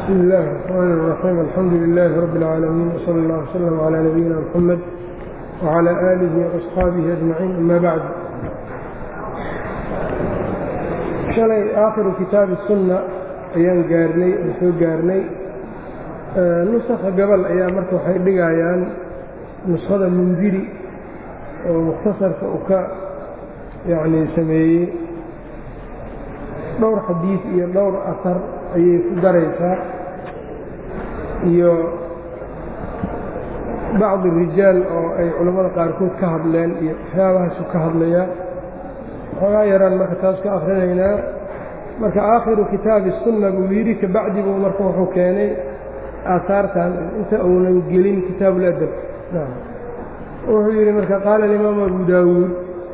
بسم الله الرحمن الرحيم الحمد لله رب العالمين وصلى الله وسلم على نبينا محمد وعلى آله وأصحaabihi أجمعين أما بعد shalay aakhiru kitaabi الsunna ayaan gaarnay aan soo gaarnay nusakha gabal ayaa marka waxay dhigayaan nuskhada mundiri oo mukhtasarka uu ka yacni sameeyey dhowr xadiid iyo dhowr asar ayay ku daraysaa iyo bacdi rijaal oo ay culammada qaarkood ka hadleen iyo waxyaabahaasu ka hadlayaa waxoogaa yaraan marka taas ka akrinaynaa marka aakhiru kitaabi sunna buu yidhi kabacdi buu marka wuxuu keenay aahaartan inta uunan gelin kitaabuladab wuxuu yidhi marka qaala alimaamu abu daawuud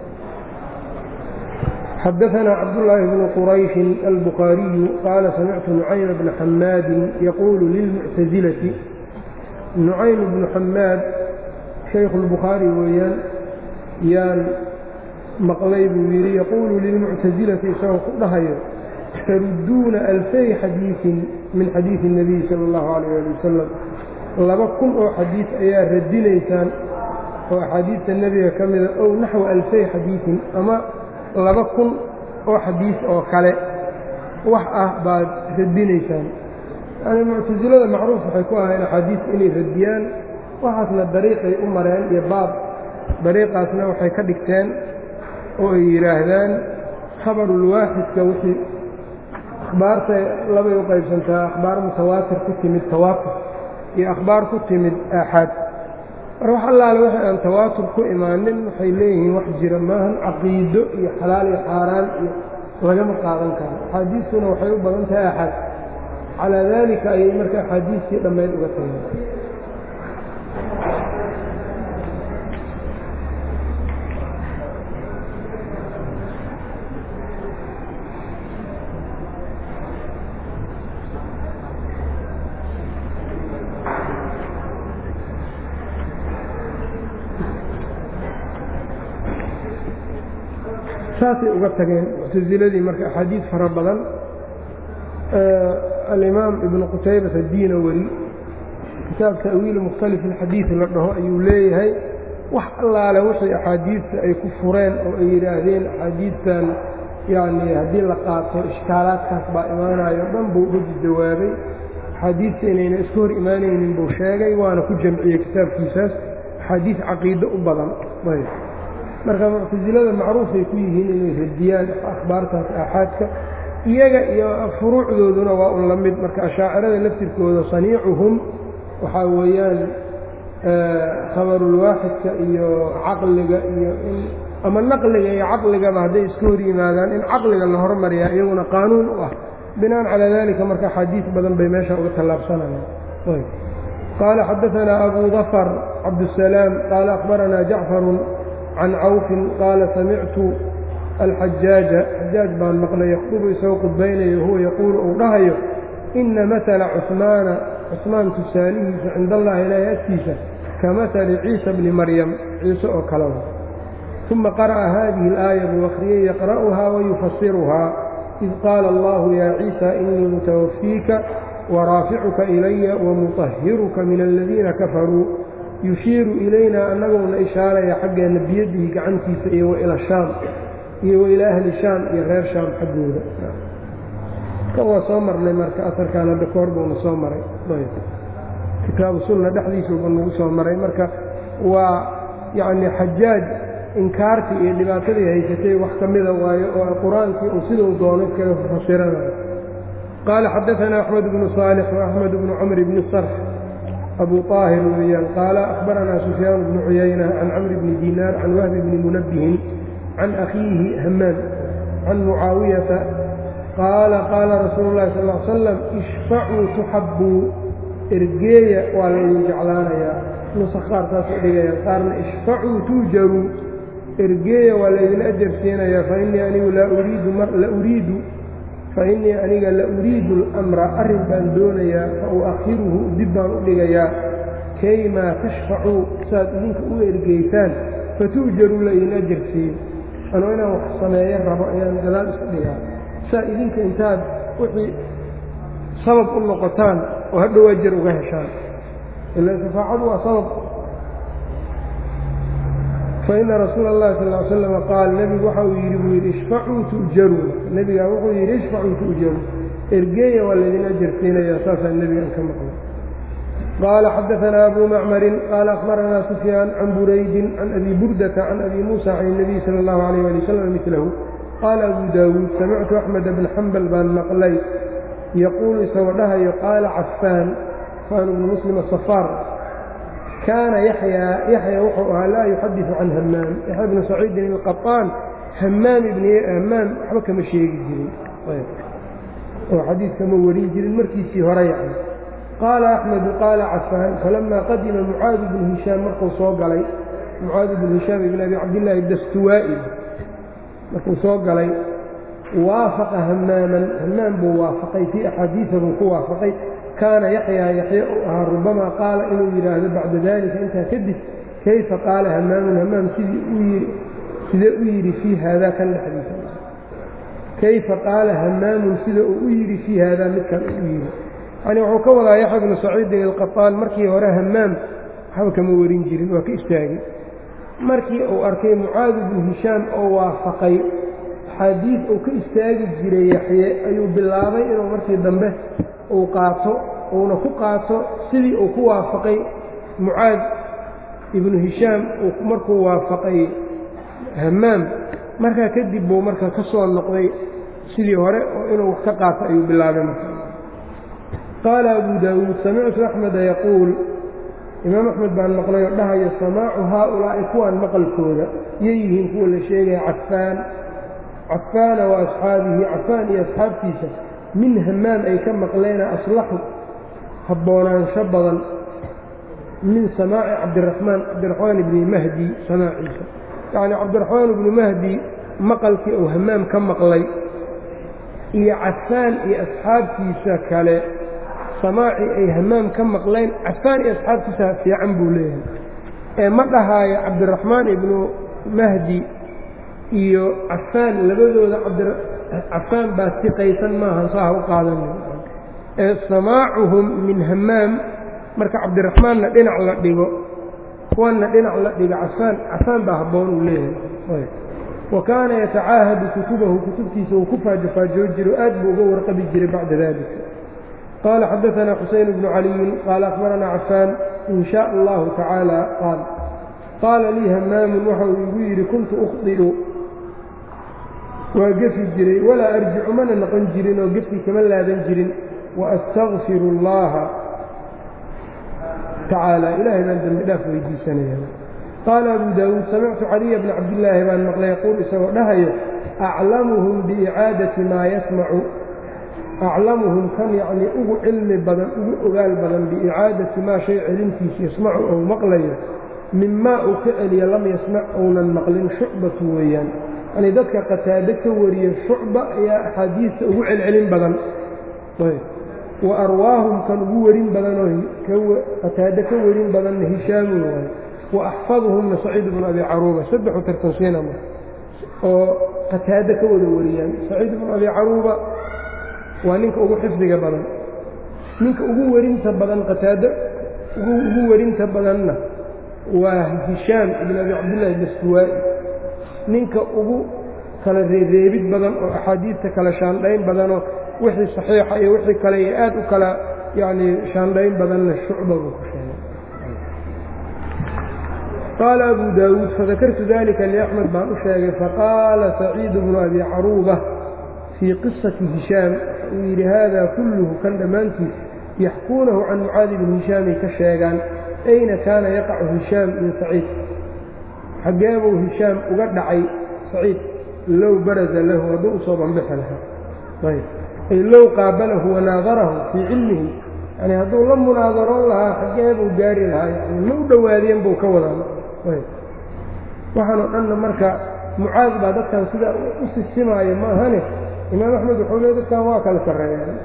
xadaثna cabdاللahi بن qrayشhi الbخاariyu qaala samictu نucaym بna xamaadi yaqulu lilmuctaزilati nucaym bnu xamaad shaykhu الbukhaari weeyaan yaan maqlay buu yidhi yaquulu lilmuctaزilati isagoo ku dhahayo taruduuna alfay xadiiثin min xadiiثi الnabiy salى اllahu عalيyه ali wasalam laba kun oo xadiiث ayaa radinaysaan oo axaadiidta nebiga ka mida ow naxwa alfay xadiiثin ama laba kun oo xadiis oo kale wax ah baad radinaysaan yani muctasilada macruuf waxay ku ahayn axaadiista inay radiyaan waxaasna dariiqay u mareen iyo baab dariiqaasna waxay ka dhigteen oo ay yidhaahdaan khabarulwaaxidka wixii akhbaarta labay u qaybsantaa akhbaar mutawaatir ku timid tawaatur iyo akhbaar ku timid aaxaad mar wax allaale waxa aan tawaatur ku imaanin waxay leeyihiin wax jira maahan caqiido iyo xalaal iyo xaaraan iyo lagama qaadan karo axaadiistuna waxay u badan tahay axad calaa daalika ayay marka axaadiistii dhammayd uga tageen saasay uga tageen muctasiladii marka axaadiid fara badan alimaam ibnu qutaybata diina weli kitaab ta'wiili mukhtalif alxadiid la dhaho ayuu leeyahay wax allaale wixii axaadiidta ay ku fureen oo ay yidhaahdeen axaadiidtan yacni haddii la qaato ishkaalaadkaas baa imaanayo dhan buu uga jawaabay axaadiidta inayna isku hor imaanaynin buu sheegay waana ku jamciyey kitaabkiisaas axaadiid caqiido u badan marka muctasilada macruufay ku yihiin inay radiyaan akhbaartaas aaxaadka iyaga iyo furuucdooduna waa un la mid marka ashaacirada laftirkooda saniicuhum waxaa weeyaan khabarulwaaxidka iyo caqliga iyo in ama naqliga iyo caqligaba hadday iska hor yimaadaan in caqliga la hormariyaa iyaguna qaanuun u ah binaan calaa dalika marka axaadiis badan bay meesha uga tallaabsanayaan qaala xadaanaa abu dafar cabdusalaam qaala akhbaranaa jacfarun can cawfin qaala samictu alxajaaja xajaaj baan maqlay yakhdubu isagoo khudbaynayo huwa yaquulu uu dhahayo inna matala cusmaana cusmaan tusaalihiisa cinda allahi ilaahi agtiisa ka matali ciisa bni maryam ciise oo kalewa uma qara'a haadihi alaaya buu akhriyey yaqra'uhaa wayufasiruhaa id qaala allahu yaa ciisa inii mutawafiika waraaficuka ilaya wamuطahiruka min aladiina kafaruu yushiiru ilaynaa annagoona ishaaraya xaggeenna biyadihi gacantiisa iyo wa ila shaam iyo wa ilaa ahli shaam iyo reer shaam xaggooda kan waa soo marnay marka asarkaan hadda ka hor buuna soo maray kitaabu sunna dhexdiisuuba nagu soo maray marka waa yacni xajaaj inkaartii iyo dhibaatadii haysatay wax ka mida waayo oo qur-aankii uu siduu doono kaga fasiranayo qaala xadaanaa axmed bnu saalix wa axmed bnu camr bni sarx abu طاahir weeyaan qaala akhbaranaa sufyaan bnu cuyayna can camri bni dinaar can wahbi bni munabbihin can akhiihi hamaan can mucaawiyata qaala qaala rasuulu اlahi sal ا slam ishfacuu tuxabbuu ergeeya waa laydin jeclaanayaa nusa qaar saasay dhigayaan qaarna ishfacuu tuujaruu ergeeya waa laydin ajar siinayaa fainii anigu la uriidu fainii aniga la uriidu اlamra arrin baan doonayaa fa u'akhiruhu dib baan u dhigayaa kaymaa tashfacuu saad idinka u ergeysaan fatu'jaruu laydin ajar siiyo anuu inaan wax sameeyo rabo ayaan gadaal iska dhigaa saa idinka intaad wixii sabab u noqotaan oo hadhow ajar uga heshaan ila shafaacadu waa sabab faina rasuula اllahi sal ly slama qaal nebigu waxa uu yidhi buu yidhi ishfacuu tu'jaruun nebigaa wuxuu yidhi ishfacuu tu'jaruun ergeeya waa laydin ajar siinayaa saasaa nebigan ka maqlay qaala xadaanaa abu macmarin qaala akhbaranaa sufyaan can buraydin can abi burdata can abi muusa can الnabiy salى اllahu alayh ali wasalam milahu qaala abu daawuud samictu axmed bna xambal baan maqlay yaquulu isagoo dhahayo qaala cafaan cafaan bnu muslim asafaar kaana yaxyaa yaxya wuxuu ahaa laa yuxadiثu can hamaam yaxya bnu saciidin ilqaطaan hamaam ibn hamaam waxba kama sheegi jirin oo xadiid kama warin jirin markiisii hore yacni qaala axmedu qaala cafaan falamaa qadima mucaad bnu hishaam markuu soo galay mucaad bnu hishaam ibn abi cabdillaahi dastuwaa'i markuu soo galay waafaqa hamaaman hamaam buu waafaqay fii axaadiisa buu ku waafaqay kaana yaxyaa yaxya uu ahaa rubamaa qaala inuu yidhaahdo bacda dalika intaa kadib kayfa qaala hamaamun hamaam sidii u yii sidee u yidhi fii haadaa kan dhexdiisa kayfa qaala hamaamun sida uu u yidhi fii haadaa midkan uu u yidhi yani wuxuu ka wadaa yaxya bnu saciidin ilqaطaan markii hore hamaam waxba kama warin jirin waa ka istaagay markii uu arkay mucaad bnu hishaam oo waafaqay axaadiid uu ka istaagi jiray yaxye ayuu bilaabay inuu markii dambe uu qaato uuna ku qaato sidii uu ku waafaqay mucaad ibnu hishaam markuu waafaqay hamaam markaa kadib buu marka ka soo noqday sidii hore oo inuu wax ka qaato ayuu bilaabay marka qaala abu daawuud samictu axmeda yaquul imaam axmed baan maqlay oo dhahayo samaacu haaulaa'i kuwaan maqalkooda yay yihiin kuwa la sheegaya cafaan cafaana wa asxaabihi cafaan iyo asxaabtiisa min hamaam ay ka maqleena aslaxu habboonaansho badan min samaaci cabdiraxmaan cabdiraxmaan ibni mahdi samaaciisa yacnii cabdiraxmaan ibnu mahdi maqalkii uu hamaam ka maqlay iyo cafaan iyo asxaabtiisa kale samaacii ay hamaam ka maqleen cafaan iyo asxaabtiisa fiican buu leeyahay ee ma dhahaayo cabdiraxmaan ibnu mahdi iyo cafaan labadooda cafaan baa siqaysan maahan saa ha u qaadanin ee samaacuhum min hamaam marka cabdiraxmaanna dhinac la dhigo kuwanna dhinac la dhigo cafaan cafaan baa habboon uu leeyahay wa kaana yatacaahadu kutubahu kutubtiisa uu ku faajofaajoo jiro aad buu uga warqabi jiray bacda dalika qaala xadaanaa xuseyn bnu caliyin qaala akhbaranaa cafaan in shaa allahu tacaala qaal qaala lii hamaamun waxa uu igu yidhi kuntu ukhdiru waa gefi jiray walaa arjicu mana noqon jirin oo gefkii kama laadan jirin waastakfiru اllaha tacaala ilaahay baan dembi dhaaf weydiisanaya qaala abu daawuud samictu caliya bna cabdillaahi baan maqlay yaquul isagoo dhahayo aclamuhum biicaadati maa yasmacu aclamuhum kan yacnii ugu cilmi badan ugu ogaal badan biicaadati maa shay celintiisa yasmacu ou maqlayo mimaa uu ka celiyo lam yasmac ounan maqlin shucbatu weeyaan yani dadka qataado ka wariya shucba ayaa axaadiista ugu celcelin badan wa arwaahum kan ugu werin badanoo qataado ka werin badanna hishaamun waayo wa axfaduhumna saciid bnu abi caruuba saddexu tartansiina oo qataado ka wada wariyaan saciid bnu abi caruuba waa ninka ugu xifdiga badan ninka ugu werinta badan qataado ugu werinta badanna waa hishaam ibn abi cabdillahi dastuwaa'i ninka ugu kala reereebid badan oo axaadiidta kala shaandhayn badanoo wixii saxiixa iyo wixii kale iyo aad u kala yacnii shaandhayn badanna shucba buu ku sheegay qaala abu daawuud fadakartu dalika liaxmed baan u sheegay faqaala saciidu bnu abi caruuba fii qisati hishaam uu yidhi haadaa kulluhu kan dhammaantiis yaxkuunahu can mucaadi bni hishaamay ka sheegaan ayna kaana yaqacu hishaam min saciid xaggeebuu hishaam uga dhacay saciid low baraza lahu hadduu usoo banbixi lahaa ayb ay low qaabalahu wanaadarahu fii cilmihi yani hadduu la munaadaroon lahaa xaggeebuu gaari lahaa yani ma u dhowaadeen buu ka wadaa ayb waxaanoo dhanna marka mucaad baa dadkan sidaa u sisimaayo ma ahane imaam axmed wuxuu le dadkan waa kala sarreeyaan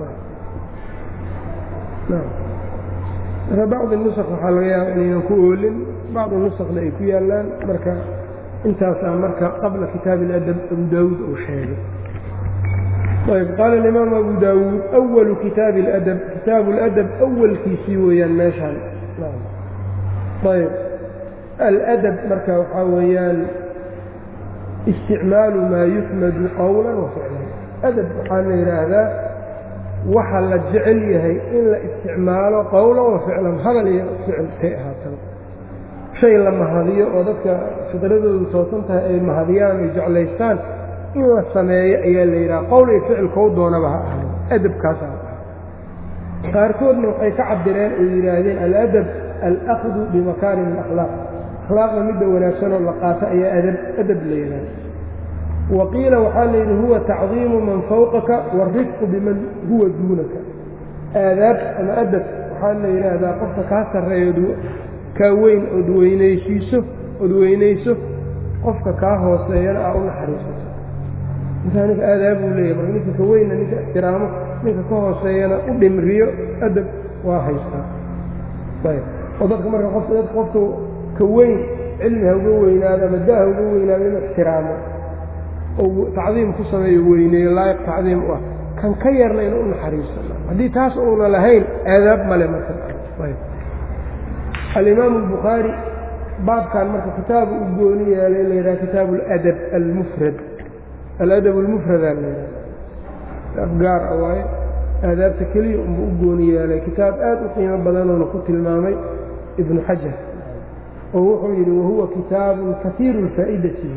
marka bacdi nusq waxaa laga yaaba inaynan ku oolin bacdi nusqna ay ku yaallaan marka intaasaa marka qabla kitaabi اladab abu daawuud uu sheegay ayb qaala alimaam abu daawuud awalu kitaabi اladab kitaabu اladab awalkiisii weeyaan meeshaan ayb aladab marka waxaa weeyaan isticmaalu maa yuxmadu qowla wa ficlan adab waxaa la yidhaahdaa waxa la jecel yahay in la isticmaalo qowlan wa ficlan hadal iyo ficil kay ahaataba shay la mahadiyo oo dadka fidradoodu toosan tahay ay mahadiyaan ay jeclaystaan in la sameeyo ayaa la yidhaha qowl iyo ficil kow doonaba ha ahay adabkaasaa ah qaarkoodna waxay ka cabireen oo yidhaahdeen aladab alakdu bimakaarim alakhlaaq akhlaaqda midda wanaagsanoo la qaato ayaa adab adab la yidhahda wa qiila waxaa layidhi huwa tacdiimu man fawqaka waalrifqu biman huwa duunaka aadaab ama adab waxaa la yidhaahdaa qofka kaa sarreeyo kaa weyn ood weynaysiiso ood weynayso qofka kaa hooseeyana aa u naxariisato ninkaa ninka aadaabuu leeyahy marka ninka ka weynna ninka ixtiraamo ninka ka hooseeyana u dhimriyo adab waa haystaa ayb oo dadka marka qof dadka qofka ka weyn cilmi ha uga weynaado ama da ha uga weynaado inuu ixtiraamo oo tacdiim ku sameeyo weyneeyo laayiq tacdiim u ah kan ka yarna inuu u naxariisto haddii taas uuna lahayn aadaab male marka ayb alimaamu albukhaari baabkan marka kitaabu u gooni yeelay la yidhaha kitaabu aladab almufrad aladab almufradaa la yidhaha afgaar a waaye aadaabta keliya unba u gooni yeelay kitaab aad u qiimo badanoona ku tilmaamay ibnu xajar oo wuxuu yidhi wahuwa kitaabun kaiiru lfaa'idati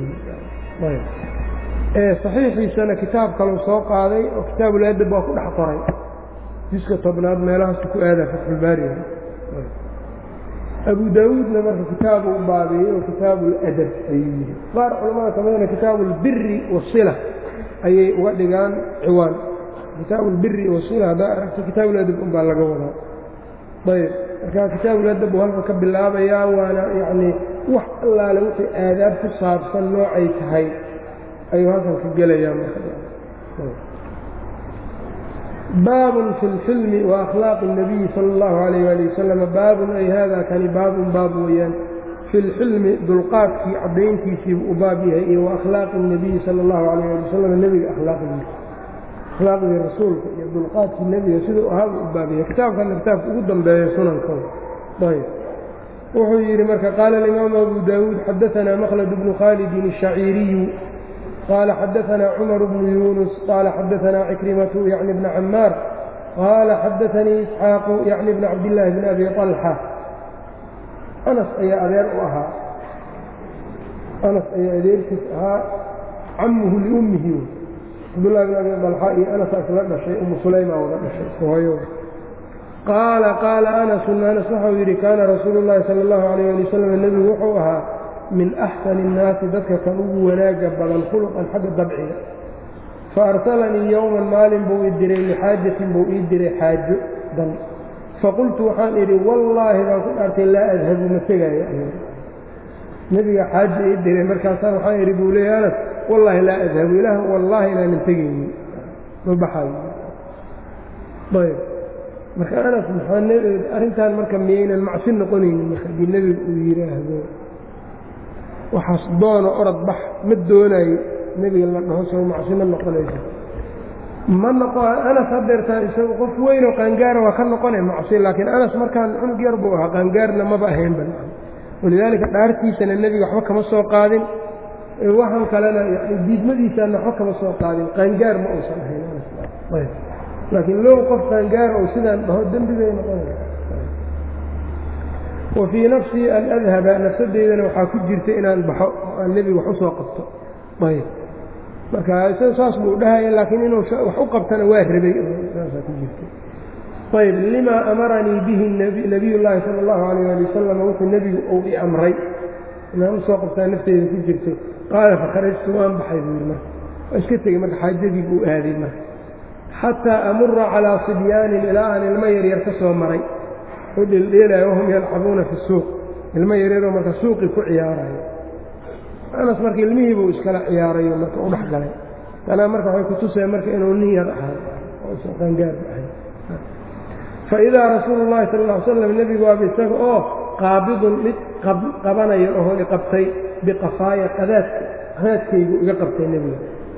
saxiixiisana kitaab kaleu soo qaaday oo kitaabuladab waa ku dhex qoray jiska tobnaad meelahaasu ku aadaa fatxulbaariga abu daawuudna marka kitaabu u baabeeyey oo kitaabu ladab ayuu yidhi qaar culamada kamidana kitaabu albiri wasila ayay uga dhigaan ciwaan kitaabu albiri wasila haddaa aragta kitaabuladab unbaa laga wadaa ayb marka kitaabuladab uu halka ka bilaabayaa waana yacnii wax allaale wixii aadaab ku saabsan noocay tahay ayuu halkan ka gelayaa marka baabun fi lxilmi wa akhlaaqi الnabiyi sala اllahu alayh ali wasalam baabun ay hada kani baabun baab weeyaan fi lxilmi dulqaadkii caddayntiisiibu u baab yahay iyo wa akhlaaqi الnabiyi sala اllahu alayh ali wasalam nebiga akhlaaqdiisa akhlaaqdii rasuulka iyo dulqaadkii nebiga siduu ahaaba u baab yahay kitaabkana kitaabka ugu dambeeya sunankooda ayb wuxuu yidhi marka qaala alimaamu abu daawuud xadaanaa maqlad bnu khaalidin الshaciiriyu qال xdثna cmر بن يuنس qال xdثna cكرمة yعnي بن cmاar qال xdثnii إسxاaq yعnي بن cabdاللahi بن أbي طلحة أنس ayaa adeer u ahaa أنس ayaa adeerkiis ahaa camuhu لأmihi cabdاللahi بن أbي طلحة iyo أنس isla dhashay umu sulayma wada dhashay hooyo qaala qaala أنس أنس waxau yidhi kaana rasuul الlahi salى الlaه عalيه alي وsلم nebigu wuxuu ahaa min axsani الnaasi dadka kan ugu wanaaga badan khuluqan xagga dabciga faarsalanii yowman maalin buu ii diray lixaajatin buu ii diray xaajo dan faqultu waxaan idhi wallaahi baan ku dhaartay laa adhabu ma tegaayo nebiga xaajo ii diray markaasaan waxaan idhi buu leeya anas wallaahi laa adhabu ilaah wallaahi inaanan tegaynin ma baxaayo ayb marka anas maxaa arrintan marka miyaynan macsi noqonaynin marka haddii nebiga uu yidhaahdo waxaas doono orod bax ma doonayo nebiga la dhaho soo macsi ma noqonayso ma noqo anas hadeertaan isagu qof weynoo qaangaara waa ka noqone macsi laakiin anas markaan cunug yar buu ahaa qaangaarna maba ahaynba walidaalika dhaartiisana nebiga waxba kama soo qaadin waxan kalena diidmadiisaana waxba kama soo qaadin qaangaar ma uusan ahayn laakiin low qof qaangaara ou sidaan dhaho dembi bay noqonaysa wa fii nafsii an adhaba nafsadeydana waxaa ku jirta inaan baxo oo aan nebiga wax u soo qabto ayb marka isaga saas buu dhahaya laakiin inuu wax u qabtana waa rabay saasaa ku jirta ayb limaa amaranii bihi nabiy llaahi sala allahu alayh ali wasalam wuxuu nebigu uu i amray inaan usoo qabtaa nafteyda ku jirtay qaala fakharajtu waan baxay buu yidhi marka waa iska tegey marka xaajadii buu aaday marka xataa amura calaa sibyaanin ilaa aan ilmo yaryar ka soo maray u dhildheelaayo wahum yalcabuuna fi suuq ilmo yaryaroo marka suuqii ku ciyaarayo anas marka ilmihiibuu iskala ciyaarayo marka u dhex galay tanaa marka waxay kutuseen marka inuu nin yar ahay oosan qaangaarba ahay faidaa rasuulu llahi sal ll ly slam nebigu waaba isaga oo qaabidun mid qabanayo oho i qabtay biqafaaya qadaadka qadaadkaygu iga qabtay nebiga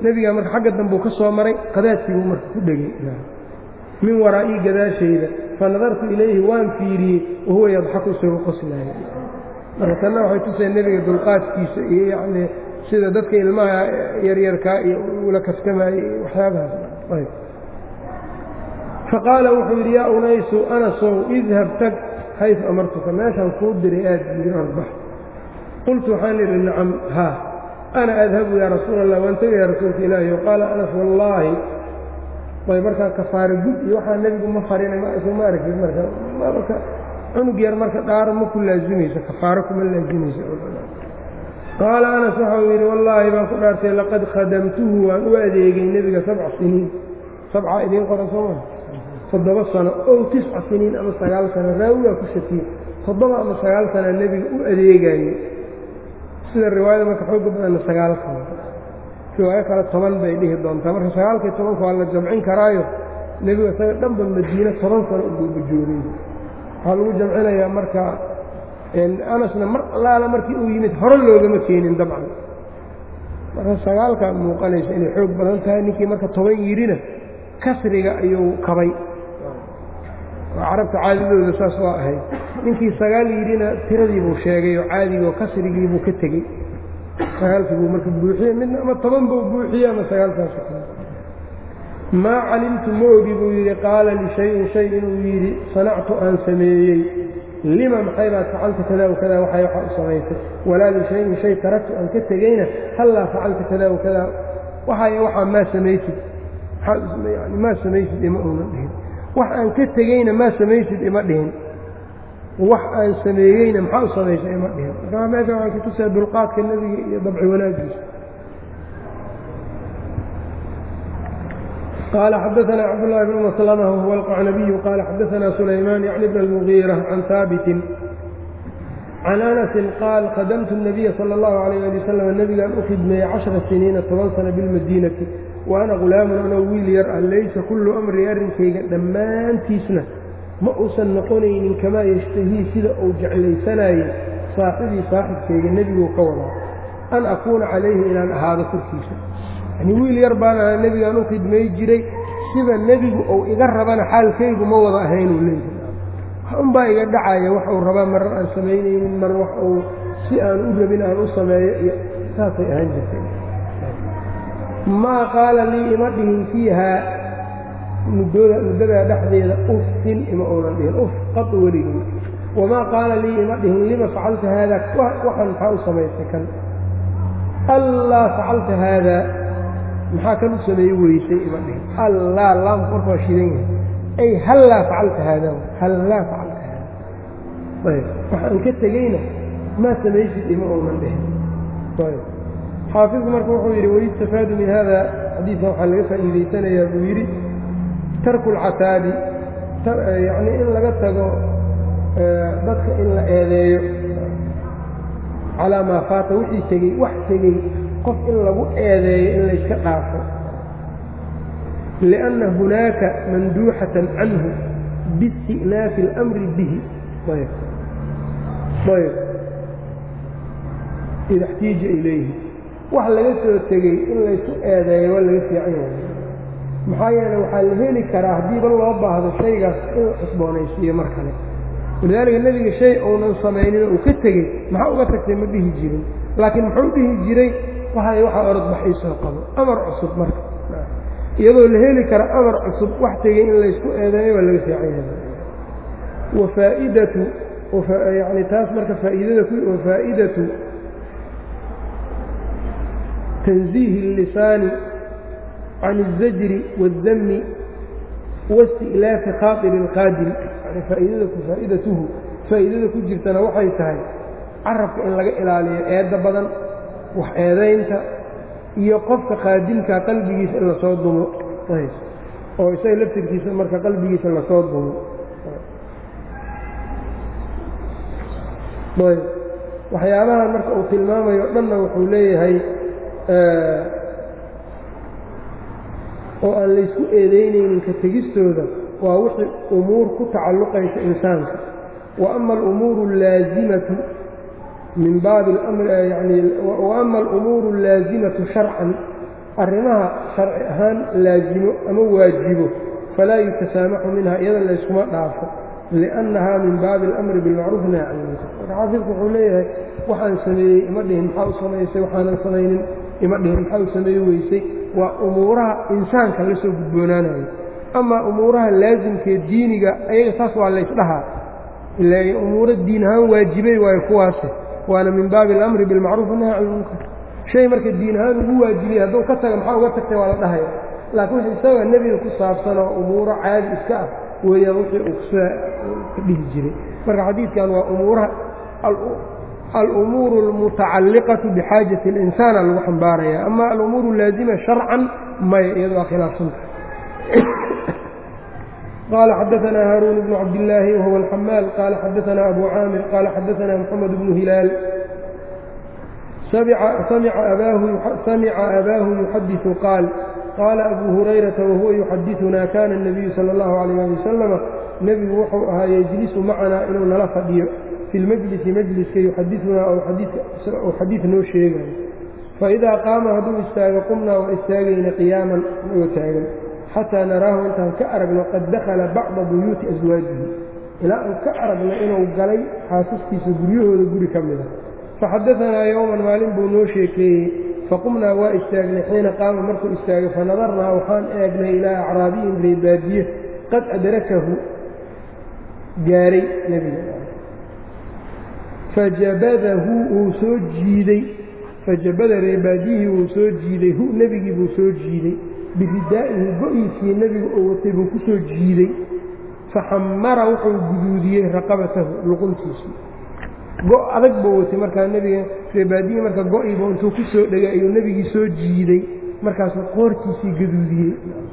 nebigaa marka xagga dambuu ka soo maray qadaadkiibuu marka ku dhegay min waraa'ii gadaashayda fa nadartu ilayhi waan fiiriyey wahuwa yadxaku isagoo qoslaaya marka tanna waxay tuseen nebiga dulqaadkiisa iyo yacnii sida dadka ilmaha yaryarkaa iyo ula kaftamaayey iyo waxyaabahaas faqaala wuxuu yidhi yaa unaysu anasow idhab tag xaysu amartuka meeshaan kuu diray aad yidhi arbax qultu waxaan idhi nacam haa ana adhabu yaa rasuula allah waan tegaya rasuulka ilaahi o qaala anas wallaahi ay markaa kafaare gud iyo waxaa nebigu ma farinay ma aragtid marka marka cunug yar marka dhaaro ma ku laazimayso kafaaro kuma laazimayso qaala anas waxau yidhi wallaahi baan ku dhaartay laqad khadamtuhu waan u adeegay nebiga sabca siniin sabca idiin qoran sooma toddoba sano ow tisca siniin ama sagaal sano raawigaa ku shakiye toddoba ama sagaal sana nebiga u adeegaye sida riwaayada marka xooga badanna sagaal sano riwaayo kale toban bay dhihi doontaa marka sagaalkii tobanka waa la jamcin karaayo nebigu isaga dhanba madiine toban sano uguuba joogay waxaa lagu jamcinayaa marka anasna mar allaala markii uu yimid hore loogama keenin dabcan marka sagaalkaa muuqanaysa inay xoog badan tahay ninkii marka toban yidhina kasriga ayuu kabay carabta caadadooda saas waa ahayd ninkii sagaal yidhina tiradiibuu sheegay oo caadigoo kasrigiibuu ka tegey sagaalkii buu marka buuxiyey midna ama toban buu buuxiyey ama sagaalkaas maa calimtu ma ogi buu yidhi qaala lishayin shay inuu yidhi sanactu aan sameeyey lima maxay baad facalta kada wa kada waxay waxa u samaysay walaa lishayin shay taraktu aan ka tegeyna hallaa facalta kada wa kada waxay waxaa maa samaysid yani maa samaysid ima uunan dhihin wax aan ka tegeyna maa samaysid ima dhihin wax aan sameeyeyna maxaa u samaysay ima dhihin marka meesha waxay kutusaa dulqaadka nebiga iyo dabci wanaagiisa قال xdثna cبدالله بن مسلمة وهو القعنبي قال xdثna سليمان يعني بن المغيرة عن ثابت عن أنس قال khدمت النبي صلى الله عليه لي وسلم نبgaan u khidmeeyey caشhرa سنيiنa toban sنة بالmadينةi وأna غulaaم anoo wiil yar ah laysa kulu أmri arrinkayga dhammaantiisna ma uusan noqonaynin kamaa yشhtahii sida uu jeclaysanayey saaxibii saaxibkayga nebiguu ka wadaa an akuuna calayhi inaan ahaado korkiisa yani wiil yar baan ahaa nebigaan u khidmay jiray sida nebigu uu iga rabana xaalkaygu ma wada ahaynuu leeyahay wax unbaa iga dhacaya wax uu rabaa marar aan samaynaynin mar wax uu si aan u rabin aan u sameeyo iyo saasay ahaan jirtay maa qaala lii ima dhihin fiihaa muddooda muddadaa dhexdeeda uftin ima uunan dhihin uf qad weligii wamaa qaala lii ima dhihin lima facalta haada waxaan maxaa u samaysay kan allaa facalta haada maxaa kan u sameeye weysay ima dhihin allaa laamku marka waa shidan yahay ay hallaa facalta haada hallaa facalta haada ayb waxaan ka tegeyna maa samaysid ima uunan dhihin ayb xaafidku marka wuxuu yidhi wayustafaadu min hada xadiidkan waxaa laga faa'iidaysanayaa buu yidhi tarku lcataabi yacnii in laga tago dadka in la eedeeyo calaa maa faata wixii tegey wax tegey qof in lagu eedeeyo in layska dhaafo liأnna hunaaka manduuxatan canhu biisti'naafi اlamri bihi ayb ayb ida اxtiija ilayhi wax laga soo tegey in laysu eedeeyo waa laga fiican yahay maxaa yeele waxaa la heli karaa haddiiba loo baahdo shaygaas in la cusboonaysiiyo mar kale walidaalika nebiga shay uunan samaynin uu ka tegey maxaa uga tagtay ma dhihi jirin laakiin muxuu dhihi jiray waxay waxaa orodbax ii soo qabo amar cusub marka iyadoo la heli kara amar cusub wax tegey in laysku eedeeyo waa laga fiican yahay wafaa'idatu yani taas marka faa'iidada wafaa'idatu tanziihi اllisaani can الzajri wالdami waisti'laafi khaaطiri اlqaadim yani faa'iidada faa'idatuhu faa'iidada ku jirtana waxay tahay carabka in laga ilaaliyo eedda badan wax eedaynta iyo qofka qaadimkaa qalbigiisa in lasoo dumo oo isaga laftirkiisa marka qalbigiisa lasoo dumo ayb waxyaabahan marka uu tilmaamayo dhanna wuxuu leeyahay oo aan laysku eedaynaynin ka tegistooda waa wixii umuur ku tacalluqaysa insaanka wa ama alumuuru allaazimatu min baabi yani wa ama alumuuru allaazimatu sharcan arrimaha sharci ahaan laasimo ama waajibo falaa yutasaamaxu minha iyada layskuma dhaafo liannahaa min baabi alamri bilmacruuf nahy can ilmunkar marka xaafidku wuxuu leeyahay waxaan sameeyey ima dhihin maxaa u samaysay waxaanan samaynin ima dhihin maxaa u sameey weysay waa umuuraha insaanka la soo gudboonaanayo amaa umuuraha laasimkee diiniga ayaga taas waa laysdhahaa ila umuuro diin ahaan waajibay waayo kuwaase waana min baabi alamri bilmacruuf nahy can ilmunkar shay marka diin ahaan ugu waajibiyey hadduu ka taga maxaa uga tagtay waa la dhahaya laakiin wix isaga nebiga ku saabsan oo umuuro caadi iska ah weeyaan wixii uu kusa ka dhihi jiray marka xadiidkan waa umuuraha alumuuru almutacalliqatu bixaajati اlinsaana lagu xambaaraya ama alumuuru laazima sharcan maya iyado waa khilaafsanta qال xdثna hاrون بن cabdاللahi وهو الحmاl qال xadثna أbو cاamir qال xadثna محمد بن هiلاal samca أbaahu يxadiث qاal qاala أbو هurayرaةa وhuوa يxadiثuna kana النبiyu slى الlaه عليه aلي وsلم nebigu wuxuu ahaa yجlisu macnaa inuu nala fadhiyo fi اlmجlisi mجliska yuxadiثunaa ou xadiiث noo sheegayo faidaa qaama hadduu istaago qumnaa waa istaagayna qiyaaman nagoo taagan xataa naraahu intaan ka aragno qad dakhala bacda buyuuti aswaajihi ilaa aan ka aragno inuu galay xaasaskiisa guryahooda guri ka mida faxadaanaa yowman maalin buu noo sheekeeyey faqumnaa waa istaagnay xiina qaama markuu istaagay fanadarnaa waxaan eegnay ilaa acraabiyin reebaadiye qad adrakahu gaaray nebiga fajabadahu uu soo jiiday fajabada reebaadiyihii wuu soo jiiday hu nebigii buu soo jiiday biridaa'ihi go-iisii nebigu uu watay buu ku soo jiiday faxamara wuxuu guduudiyey raqabatahu luquntiisii go adag buu watay markaa nebiga reebaadiyii marka go-iiba intuu ku soo dhegay ayuu nebigii soo jiiday markaasuu qoortiisii gaduudiyey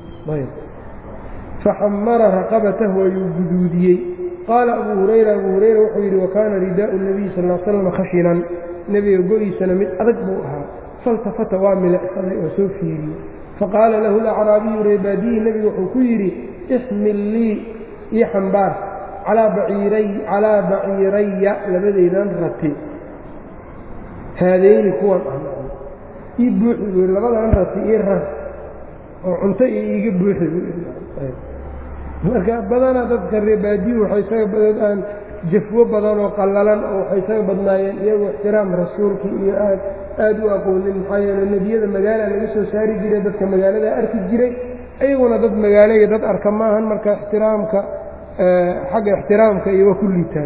faxamara raqabatahu ayuu guduudiyey qaala abuu hurayra abuu hurayra wuxuu yidhi wakaana ridaau nabiyi sal l slam khashinan nebiga go-iisana mid adag buu ahaa faltafata waa milicsaday oo soo fiiriyey faqaala lahu alacraabiyu reebaadiyi nebigu wuxuu ku yidhi ixmil lii ii xambaar calaa baciiraya labadaydan rati haadayni kuwan ah ii buuxi buu yidhi labadan rati ii rar oo cunto iyo iiga buuxi buu marka badanaa dadka reebaadiyu waxay isaga badood aan jafwo badan oo qallalan oo waxay isaga badnaayeen iyagu ixtiraam rasuulka iyo aad aad u aqoonin maxaa yeele nebiyada magaala laga soo saari jiray dadka magaalada arki jiray iyaguna dad magaalo iyo dad arka maahan marka ixtiraamka xagga ixtiraamka iyo waa ku liitaan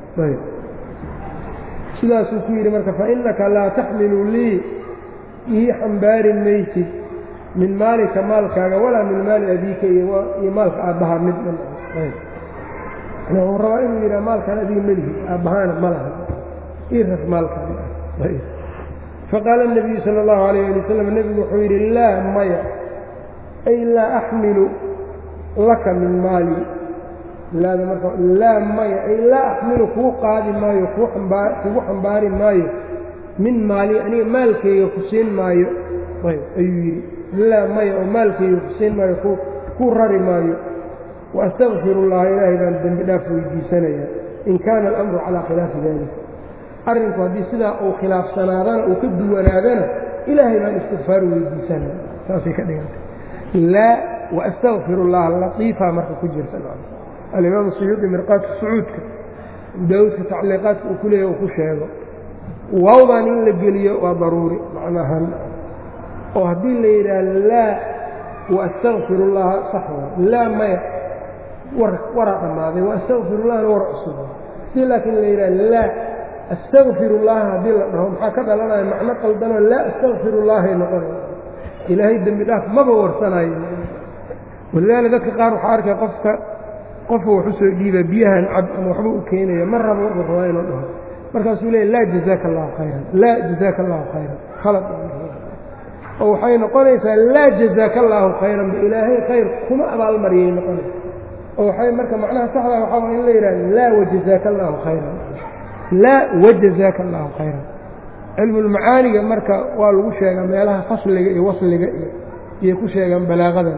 sidaasuu ku yidhi marka fa innaka laa taxmilu lii ii xambaari maysid min maalika maalkaaga walaa min maali abiika iyo maalka aabbaha midna wuxuu rabaa inuu yidhaha maalkaan adiga melihi aabbahaana ma laha ii rar maalkaan faqaala الnabiyu salى اllahu alayh ali wasalam nebigu wuxuu yidhi laa maya ay laa axmilu laka min maali laada marka laa maya ay laa axmilu kuu qaadi maayo kugu xambaari maayo min maali aniga maalkayga ku siin maayo ayuu yidhi laa maya oo maalkayga ku siin maayo kuu rari maayo waastaqfir اllaha ilaahay baan dembi dhaaf weydiisanayaa in kaana alamru calaa khilaafi dalika arrinku haddii sidaa uu khilaafsanaadana uu ka duwanaadana ilaahay baan istikfaar weydiisanaya saasay ka dhigantay laa waastaqfir اllaha latiifaa marka ku jirta alimaam suyuudi mirqaadka sacuudka daawudka tacliiqaadka uu ku leeya uu ku sheego waawdan in la geliyo waa daruuri macnahan oo haddii la yidhaah laa waastaqfir اllaha sax laa maya waraa dhammaaday waastaqfir llahna war cusub si laakiin la yidhaha laa astaqfir اllaha haddii la dhaho maxaa ka dhalanaya macno qaldanoo laa astaqfir اllahay noqonaya ilaahay dembi dhaaf maba warsanayo walidaali dadka qaar waxaa arkay qofka qofu wax u soo dhiiba biyahan cab ama waxba u keenaya ma rabo wuxuu rabaa inuu dhaho markaasuu leeya laa jazaaka allahu khayran laa jazaaka allahu khayran khalad oo waxay noqonaysaa laa jazaaka allaahu khayran ba ilaahay khayr kuma abaalmariyay noqonaysa oo waxay marka macnaha saxda waxaa in la yidhaha laa wajazaaka allaahu khayran laa wajazaaka allaahu khayran cilmulmacaaniga marka waa lagu sheegaa meelaha fasliga iyo wasliga iyo iyay ku sheegaan balaaqadan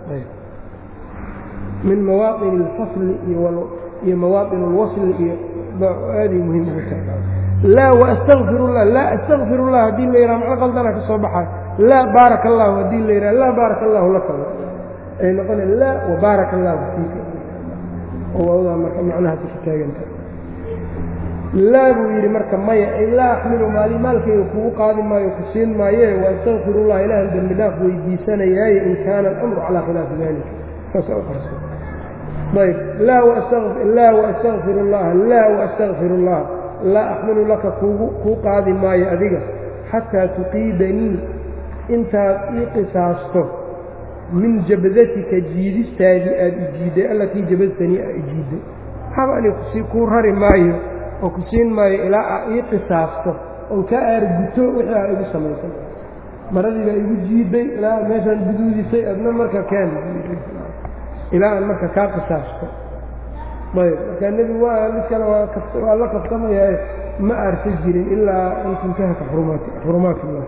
min mawaaطin اlfasli iyo mawaaطin اlwasli iyo aaday muhiim ugu tahay laa waastaqfir اllah laa astaqfir اllah haddii la yidhaha macno qaldana ka soo baxayo laa baaraka allahu haddii la yidhaha laa baaraka allahu laka ay noqona laa wabaaraka allahu fiika oo waawdaa marka macnahaasi ka taaganta laa buu yidhi marka maya ay laa axmilu maali maalkayga kugu qaadi maayo ku siin maaye wa astaqfirullah ilaahan dembi dhaaf weydiisanayaaye in kaana alamru calaa khilaafi dalika saasa u qarsa ayb laa waastaqfir اllaha laa waastaqfir اllah laa axmilu laka kugu kuu qaadi maayo adiga xataa tuqiidanii intaad ii qisaasto min jabdatika jiidistaadii aad ijiidday allatii jabadtanii aa ijiidday haba ani kuu rari maayo oo ku siin maayo ilaa aa ii qisaasto oon ka aarguto wixii aa igu samaysan maradii baa igu jiidday ilaa meeshaan guduudisay adna marka keen ilaa aan marka kaa qisaasto ayb markaa nebigu waa mid kale waa la kabsamayaa ma aarsa jirin ilaa an tuntahaka xurumaat illah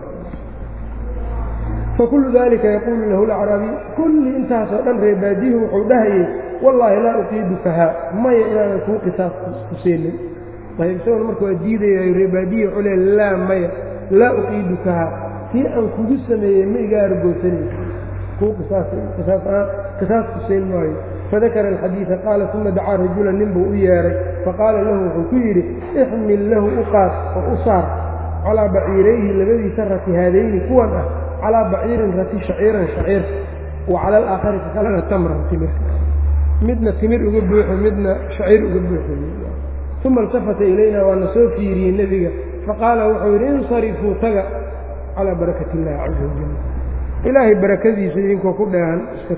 fakulu dalika yaquulu lahu lacraabiy kulli intaasoo dhan reebaadihu wuxuu dhahayay wallaahi laa uqiidukahaa maya inaanan kuu qisaas ku siinin ayb isagoon marka waa diidayayo reebaadihi wuxuu le laa maya laa uqiidukahaa tii aan kugu sameeyey ma iga argoosanaysa kuu qisaas ku siin maayo fadakara alxadiida qaala uma dacaa rajula nin buu u yeedhay faqaala lahu wuxuu ku yidhi ixmil lahu u qaad oo u saar calaa baciirayhi labadiisa rati haadayni kuwan ah calaa baciirin rati shaciiran shaciir wa cala alaakhari ka kalena tamran timir midna timir uga buuxo midna shaciir uga buuxo uma iltafata ilayna waana soo fiiriyey nebiga faqaala wuxuu yidhi insarifuu taga calaa barakati illahi caza wajal ilaahay barakadiisa idinkoo ku dheehan iska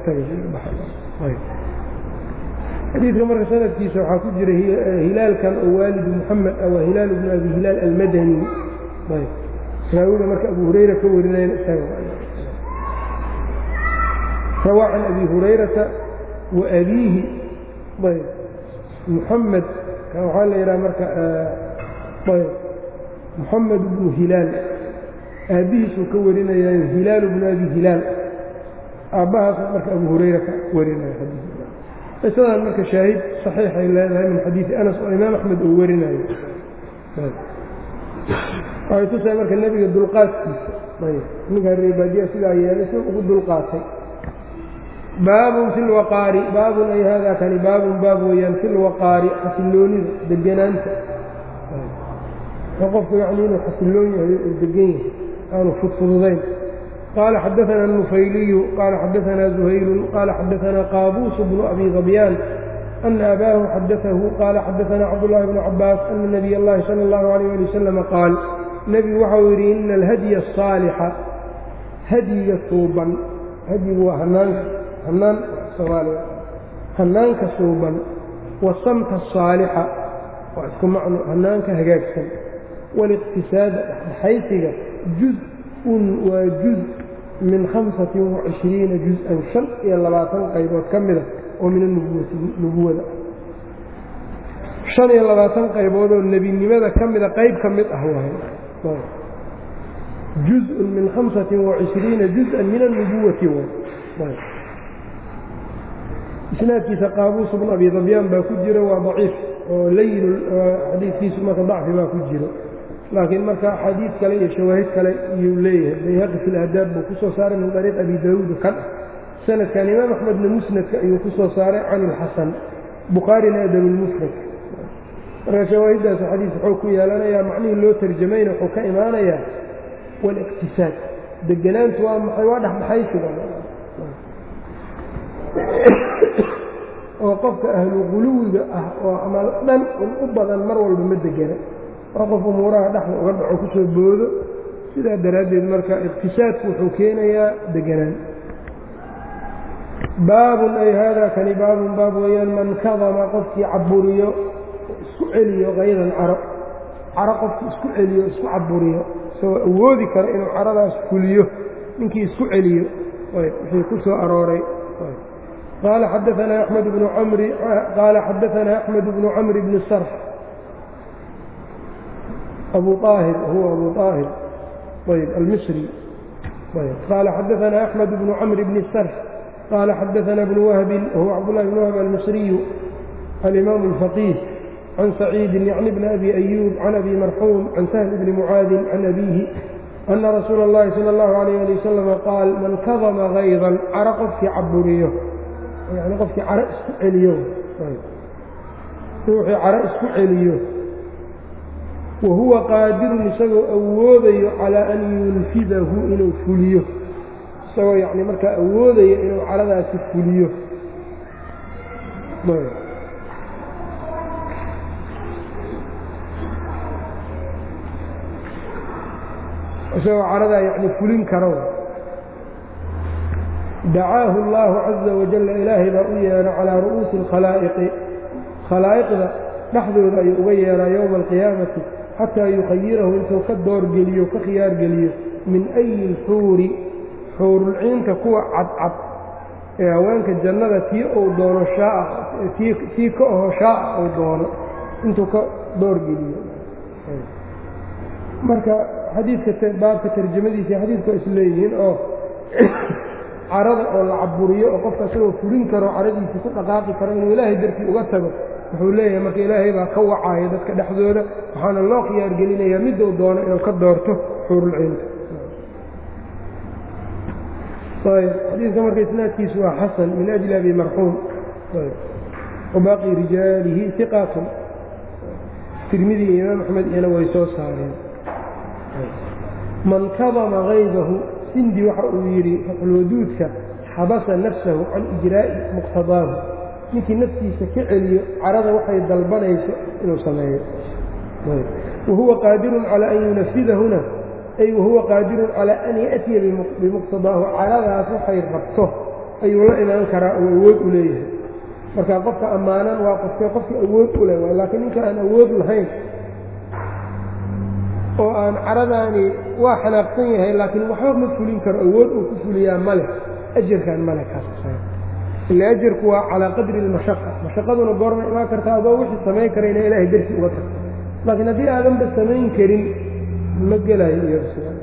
tagaxadiidka marka sanadkiisa waxaa ku jira hilaalkan oo waalidu muxamed ah waa hilaal bnu abi hilaal almadani raawiga marka abu hurayra ka warinayna isaga rawaa can abi hurayrata wa abiihi ayb muxamed kan waxaa la yidhaha marka ayb muxamed bnu hilaal aabbihiisuu ka warinayaayo hilaal bnu abi hilaal aabbahaas marka abu hurayra ka warinaya xadiis qisadan marka shaahid saxiixay leedahay min xadiidi anas oo imaam axmed uu warinayo waxay tusahay marka nebiga dulqaadkiisa ninkaa reebaadiya sidaa yeelay si ugu dulqaatay baabun fi lwaqaari baabun ay haadaa kani baabun baab weeyaan fi lwaqaari xasilloonida deganaanta qofku yacni inuu xasilloon yahay uu degan yahay aanu fudfududayn qaala xadaثana النufayliyu qaala xadaثana زuhaylu qaala xadaثana qaabuus bnu abi ضabyaan أna abaahu xadaثahu qaala xadaثana cabdالlahi bn cabaas ana nabiy اllahi salى اllahu عalيyه ali wasalam qaal nebigu waxau yidhi ina alhadya الصaalixa hadyiga suuban hadyigu waa hanaanka hanaan soomaaliya hanaanka suuban wasamta الصaalixa waa isku macno hanaanka hagaagsan wاliqtisaada dhexdhexaysiga juz-un waa juz min hamsatin wacishriina juz-an shan iyo labaatan qaybood ka mida oo min anubuwati nubuwada shan iyo labaatan qayboodoo nebinimada ka mida qayb ka mid ah waay juz-un min hamsatin wacishriina juz-an min anubuwati waay isnaadkiisa qaabuus bnu abi dabyaan baa ku jira waa daciif oo layin xadiidkiisu marka dacfi baa ku jiro laakiin marka axaadiid kale iyo shawaahid kale iyuu leeyahay bayhaqi fi ladaab buu ku soo saaray min ariiq abi daawuud kan ah sanadkan imaam axmedna musnadka ayuu ku soo saaray can ilxasan bukhaarina adabulmufrad marka shawaahiddaas xadiis wuxuu ku yeelanayaa macnihii loo tarjamayna wuxuu ka imaanayaa waliqtisaad deganaantu waa maxay waa dhexdhexaysiga oo qofka ahlu quluwiga ah oo amal dhan un u badan mar walba ma degana waa qof umuuraha dhexda uga dhaco ku soo boodo sidaa daraaddeed marka iqtisaadku wuxuu keenayaa deganaan baabun ay haadaa kani baabun baab weeyaan man kadama qofkii caburiyo isku celiyo kaydan caro caro qofkii isku celiyo isku caburiyo isagoo awoodi kara inuu caradaas fuliyo ninkii isku celiyo wixii ku soo arooray qaala xadaanaa axmed bnu camri qaala xadaanaa axmed bnu camri bni sarx أبو طاهر هو أبو طاهر طيب المصري طيب قال حدثنا أحمد بن عمرو بن السرح قال حدثنا ابن وهب وهو عبد الله بن وهب المصري الإمام الفقيه عن سعيد يعني ابن أبي أيوب عن أبي مرحوم عن سهل بن معاذ عن أبيه ana rasuula اllahi salى اllahu alayh ali wasalama qaal man kadama haydan caro qofkii caburiyo yani qofkii caro isku celiyo ruuxii caro isku celiyo wa huwa qaadirun isagoo awoodayo calaa an yunfidahu inuu fuliyo isagoo yani markaa awoodayo inuu caradaasi fuliyo isagoo caradaa yani fulin karo dacaahu اllahu caza wajalla ilaahay baa u yeedha calaa ru'uusi اlkhalaa'iqi khalaa'iqda dhexdooda ayuu uga yeedhaa yowma alqiyaamati xataa yukhayirahu intuu ka doorgeliyo ka khiyaargeliyo min ayi lxuuri xuurulciinta kuwa cadcad ee haweenka jannada tii uu doono shaaa tii ka oho shaaa uu doono intuu ka doorgeliyo marka xadiidka baabka tarjamadiisa xadiidku is leeyihiin oo carada oo la caburiyo oo qofka isagoo fulin karo caradiisa ku dhaqaaqi karo inuu ilaahay dartii uga tago wuxuu leeyahay marka ilaahay baa ka wacaya dadka dhexdooda waxaana loo khiyaargelinayaa miduu doono inuu ka doorto xuurulciinta ayb xadiidka marka isnaadkiisu waa xasan min ajli abi marxuum wabaaqi rijaalihi iqaatun tirmidi iyo imaam axmed iyana way soo saareen man kadama haydahu sindi waxa uu yidhi faxulwaduudka xabasa nafsahu can ijraa'i muqtadaahu ninkii naftiisa ka celiyo carada waxay dalbanayso inuu sameeyo wahuwa qaadirun calaa an yunafidahuna ay wahuwa qaadirun calaa an ya'tiya bimuqtadaahu caradaas waxay rabto ayuu la imaan karaa oo awood u leeyahay marka qofka ammaanan waa qofkee qofka awood u leh laakiin ninka aan awood lahayn oo aan caradaani waa xanaaqsan yahay laakiin waxba ma fulin karo awood uu ku fuliyaa male ajarkan male kaas ila ajarku waa calaa qadri اlmashaqa mashaqaduna goorma imaan karta adoo wixii samayn kara ina ilaahay darsi uga tagto laakiin haddii aadanba samayn karin ma gelayo iyo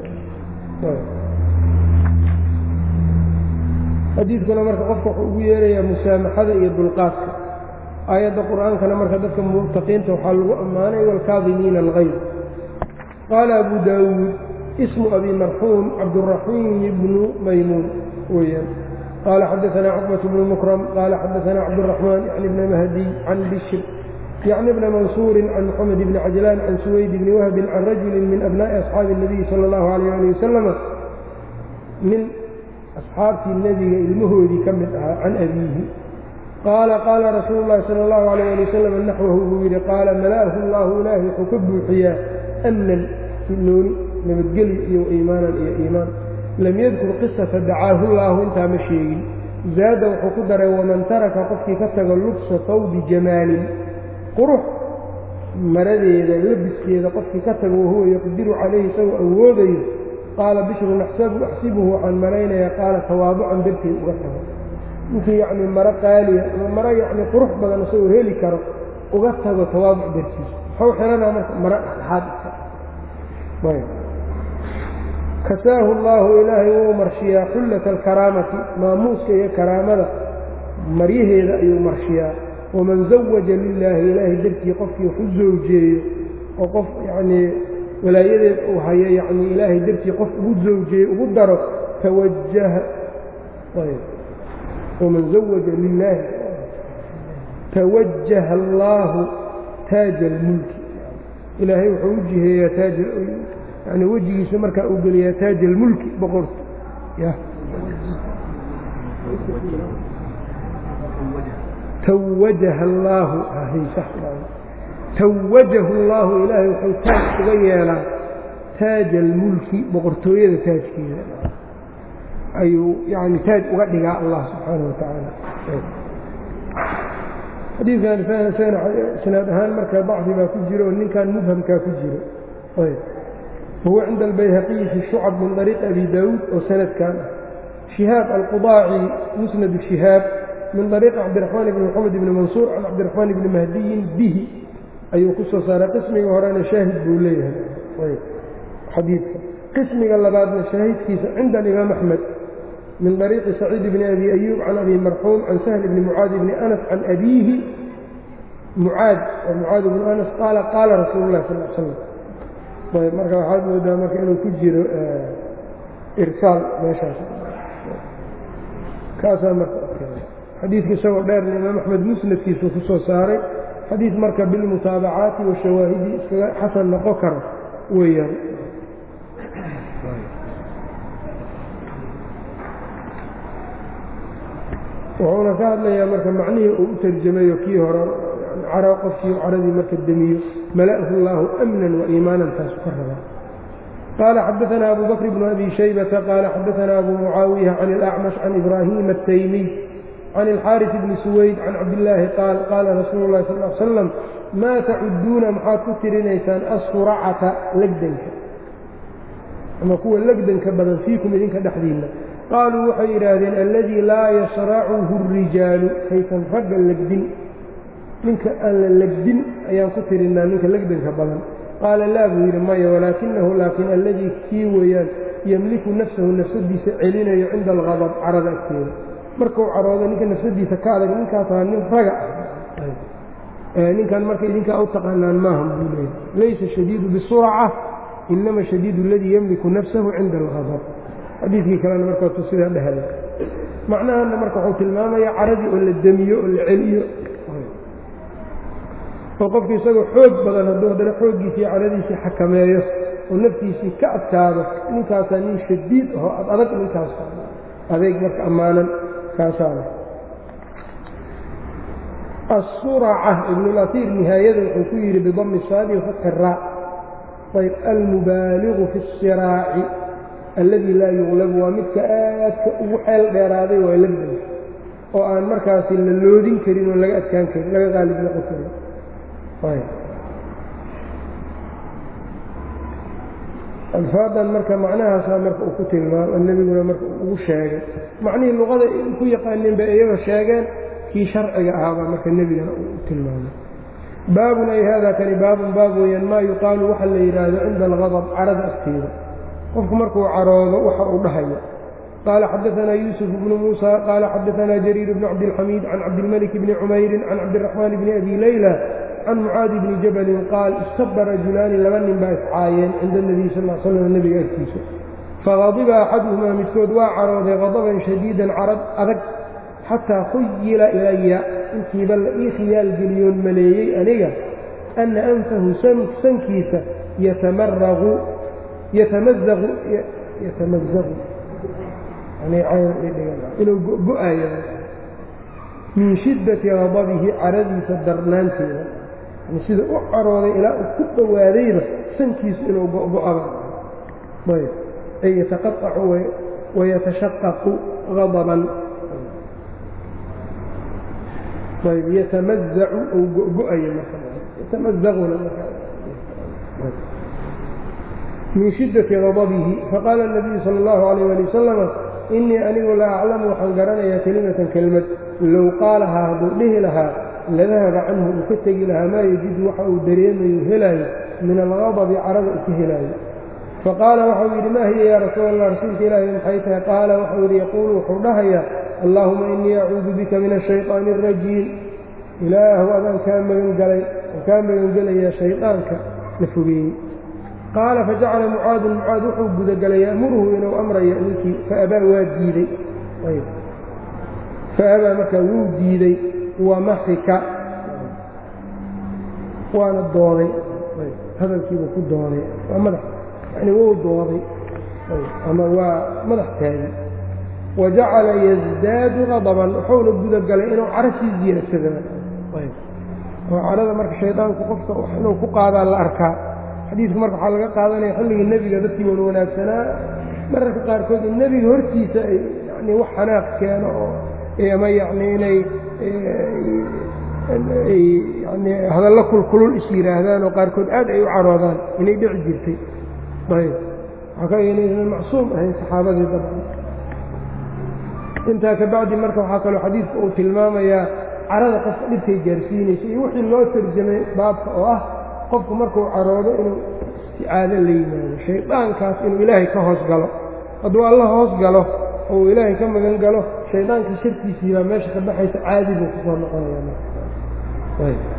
xadiidkuna marka qofka wuxuu ugu yeerayaa musaamaxada iyo dulqaadka aayadda qur'aankana marka dadka muttaqiinta waxaa lagu ammaanay waalkaadimiina algayb qaala abu daawuud ismu abi marxuum cabduraxiim bnu maymuun weyaan qaala xadaanaa cuqbat bnu mukram qaala xadaanaa cabduraxmaan yani bna mahdiy can bishr yacni bna mansuurin can moxamed bni cajlaan can suwayd bni wahbin can rajulin min abnaa'i asxaabi اnabiyi sala allahu alayh ali wasalama nin asxaabtii nebiga ilmahoodii ka mid ahaa can abiihi qaala qaala rasuulu llahi sala allahu alayh ali wasalam naxwahu buu yidhi qaala mala'ahu allahu ilaahi wuxuu ka buuxiyaa amnan nooni nabadgelyo iyo iimaanan iyo iimaan lam yadkur qisata dacaahu llaahu intaa ma sheegin zaada wuxuu ku daray waman taraka qofkii ka tago lubsa tawbi jamaalin qurux maradeeda labiskeeda qofkii ka tago wahuwa yaqdiru calayhi isagoo awoodayo qaala bishrun axsibuhu waxaan malaynayaa qaala tawaabucan darteed uga tago ninkii yacnii maro qaaliya ama maro yacnii qurux badan isagoo heli karo uga tago tawaabuc dartiisa muxuu xihanaa marka maro dhexdhexaad kasaahu allaahu ilaahay wuu marshiyaa xullata alkaraamati maamuuska iyo karaamada maryaheeda ayuu marshiyaa waman zawaja lilaahi ilaahay dartii qofkii wax u zawjeeyo oo qof yacnii walaayadeed uu hayo yacnii ilaahay dartii qof ugu zawjeeyo ugu daro tawajaha waman zawaja lilaahi tawajaha allaahu taaja almulki ilaahay wuxuu u jiheeyaa taaj yani wejigiisa markaa uu geliyaa taaj almulki boqorka ya tawajaha allaahu tawajahu allaahu ilaahay wuxuu taaj uga yeelaa taaja almulki boqortooyada taajkeeda ayuu yani taaj uga dhigaa allah subxaanahu watacaala xadiidkan isnaad ahaan marka dacfi baa ku jiro oo ninkan mubhamkaa ku jiro wahuwa cinda albayhaqiyi fi shucab min طariiqi abi daawuud oo sanadkan ah shihaab alqudaaci musnadu shihaab min طariiqi cabdiraxmaan ibni moxamed ibni mansuur can cabdiraxmaan ibni mahdiyin bihi ayuu ku soo saaray qismiga horena shaahid buu leeyahay xadiidka qismiga labaadna shaahidkiisa cinda alimaam axmed min طariiqi saciid bni abi ayuub can abi marxuum can sahl bni mucaad bni anas can abiihi mucaad oo mucaad bnu anas qaala qaala rasuulu lah sal slam ayb marka waxaad moodaa marka inuu ku jiro irsaal meeshaas kaasaa marka xadiidka isagoo dheerna imaam axmed musnadkiisuu ku soo saaray xadiid marka bilmutaabacaati washawaahidi iskaga xasan noqon karo weeyaan wuxuuna ka hadlayaa marka macnihii uu u tarjamayo kii hore cara qofkii caradii marka demiyo mala'hu llaahu amnan waiimaanan taasu ka rabaa qaala xadaanaa abu bakr bnu abi shaybata qaala xadaanaa abu mucaawiya can ilacmash can ibraahiima ataymiy can ilxaaris bni suwayd can cabdillaahi qaal qaala rasuulu llahi sal l slam maa tacuduuna maxaad ku tirinaysaan assuracata legdanka ama kuwa legdanka badan fiikum idinka dhexdiinna qaaluu waxay yidhaahdeen alladii laa yashracuhu اrijaalu kaysan ragga legdin ninka aan la legdin ayaan ku tirinaa ninka legdanka badan qaala laa buu yidhi maya walaakinahu laakiin alladii kii weeyaan yemliku nafsahu nafsadiisa celinayo cinda alqadab carada agteeda markuu caroodo ninka nafsadiisa ka adag ninkaasaa nin raga ah ninkan marka idinkaa u taqaanaan maaha buu leeyahy laysa shadiidu bisurca inama shadiidu aladii yemliku nafsahu cinda alqadab xadiidkii kalena markaasu sidaa dhehaya macnahanna marka wuxuu tilmaamaya caradii oo la demiyo oo la celiyo oo qofki isagoo xoog badan hadduu haddana xooggiisii caradiisii xakameeyo oo naftiisii ka adkaado ninkaasaa nin shadiid ahoo ad adag ninkaas adeeg marka ammaanan kaasaana asuraca ibnulasiir nihaayada wuxuu ku yidhi bidami saadi wafatxi raa ayb almubaaligu fi الsiraaci alladii laa yuqlabu waa midka aadka ugu xeel dheeraaday waa legdanka oo aan markaasi la loodin karin oo laga adkaan karin laga qaalib noqon karin alfaadan marka macnahaasaa marka uu ku tilmaamo nebiguna marka ugu sheegay macnihii luqada ku yaqaaneen bay iyaga sheegeen kii sharciga ahaabaa marka nebigana uu u tilmaamay baabun ay haadaa kani baabun baab weeyaan maa yuqaalu waxa la yidhaahdo cinda algadab carada agteeda qofku markuu caroodo waxa uu dhahayo qaala xadaanaa yuusuf bnu muusa qaala xadaanaa jariir bnu cabdilxamiid can cabdilmalik bni cumayrin can cabdiraxmaan bni abi leyla can mucaadi bni jabalin qaal istaba rajulaani laba nin baa iscaayeen cinda nebiy sal l slam nebiga agtiisa faqadiba axaduhumaa midkood waa carooday qadaban shadiidan carad adag xataa khuyila ilaya intiiba la ii khiyaal geliyoon maleeyey aniga anna anfahu sankiisa yatamaraqu yatamazaqu yatamazaqu inuu go-ayo min shiddati qadabihi caradiisa darnaanteeda sida u carooday ilaa uu ku dhowaadayba sankiisu inuu go-go-aba ayb ay yataqaacu wayatashaqaqu qadaban ayb yatamazacu ou go-go-ayo maryatamazaquna min shiddati qadabihi faqaala الnabiyu sala اllahu alayh ali wasalama inii anigu la aclamu waxaan garanayaa kelimatan kelmad low qaalahaa hadduu dhihi lahaa ladahaba canhu uu ka tegi lahaa maa yajidu waxa uu dareemayo helaayo min alqadabi carada uu ka helaayo faqaala waxau yidhi maa hiya yaa rasuul allah rasuulka ilaahi maxay tahay qaala waxau yidhi yaquulu wuxuu dhahayaa allaahuma inii acuudu bika min ashayطaani اrajiim ilaahu adaan kaa magangalay oo kaa magangelayaa shaydaanka la fogeeyey qaala fajacala mucaadun mucaad wuxuu gudagalay ya'muruhu inuu amrayo ninkii faabaa waa diidey faabaa markaa wuu diidey wamaxika waana dooday hadalkiibuu ku dooday waa madax yani wuu dooday ama waa madax taagi wa jacala yasdaadu qadaban wuxuuna gudagalay inuu caro sii ziyaadsada oo carada marka shaydaanku qofka inuu ku qaadaa la arkaa xadiidku marka waxaa laga qaadanaya xilligii nebiga dadkii wan wanaagsanaa mararka qaarkood in nebiga hortiisa ay yani wax xanaaq keeno oo ama yacni inay yani hadallo kulkulul is yidhaahdaan oo qaarkood aad ay u caroodaan inay dhici jirtay ayb waxaa ka inaysan macsuum ahayn saxaabadii dabcan intaa ka bacdi marka waxaa kaloo xadiidku uu tilmaamayaa carada qofka dhibkay gaarsiinaysa iyo wixii loo tarjamay baabka oo ah qofku markuu caroodo inuu isticaado la yimaado shaydaankaas inuu ilaahay ka hoos galo hadduu alla hoos galo oo uu ilaahay ka magan galo shaydaanka sharkiisii baa meesha ka baxaysa caadi buu ku soo noqonaya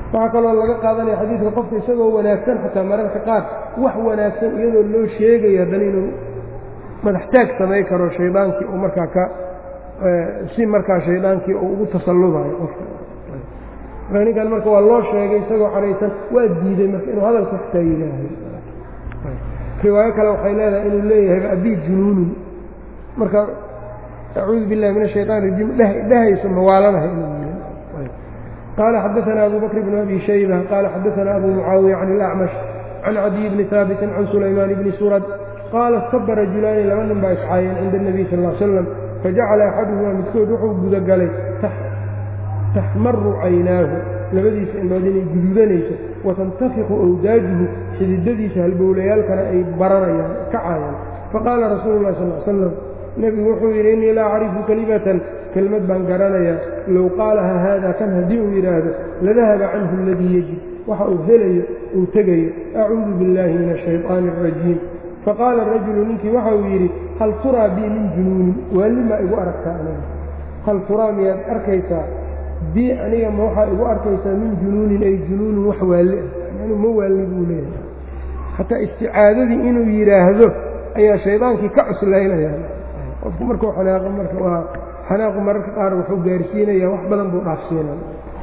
waxaa kaloo laga qaadanaya xadiidka qofka isagoo wanaagsan xataa mararka qaar wax wanaagsan iyadoo loo sheegayo haddana inuu madaxtaag samay karo shaydaankii uu markaa ka si markaa shaydaankii uu ugu tasalludayo qofka marka ninkan marka waa loo sheegay isagoo caraysan waa diiday marka inuu hadalka xitaa yidhaahay riwaayo kale waxay leedahay inuu leeyahay abii junuunun marka acuudu billahi min ashayطan rajiim dhehayso mawaalanahay inuu yii qaala xadaثana abu bakr bn abi shayba qaala xadaثana abu mucaawiya can اlأcmash can cadiy bni haabitin can sulaymaan bni surad qaala staba rajulaani laba nin baa iscaayeen cinda الnabiy sal ا slam fajacala axaduhumaa midkood wuxuu gudagalay taxmaru caynaahu labadiisa indhood inay guduudanayso watantafiqu awdaajuhu xididadiisa halbowlayaalkana ay baranayaan kacaayaan faqaala rasuulu lahi sal slam nebigu wuxuu yidhi innii laa acrifu kelimatan kelmad baan garanayaa low qaalaha haada kan haddii uu yidhaahdo ladahaba canhu aladii yejib waxa uu helayo uu tegayo acuudu billaahi min ashayطaani arajiim faqaala rajulu ninkii waxa uu yidhi hal turaa bii min junuunin waalli maa igu aragtaa aniga hal turaa miyaad arkaysaa bii aniga ma waxaa igu arkaysaa min junuunin ay junuunin wax waalli ah anu ma waalli buu leeyahay xataa isticaadadii inuu yidhaahdo ayaa shaydaankii ka cuslaynaya qofku markuu xanaaqo marka waa xanaaqu mararka qaar wuxuu gaarsiinaya wax badan buu dhaafsiinaya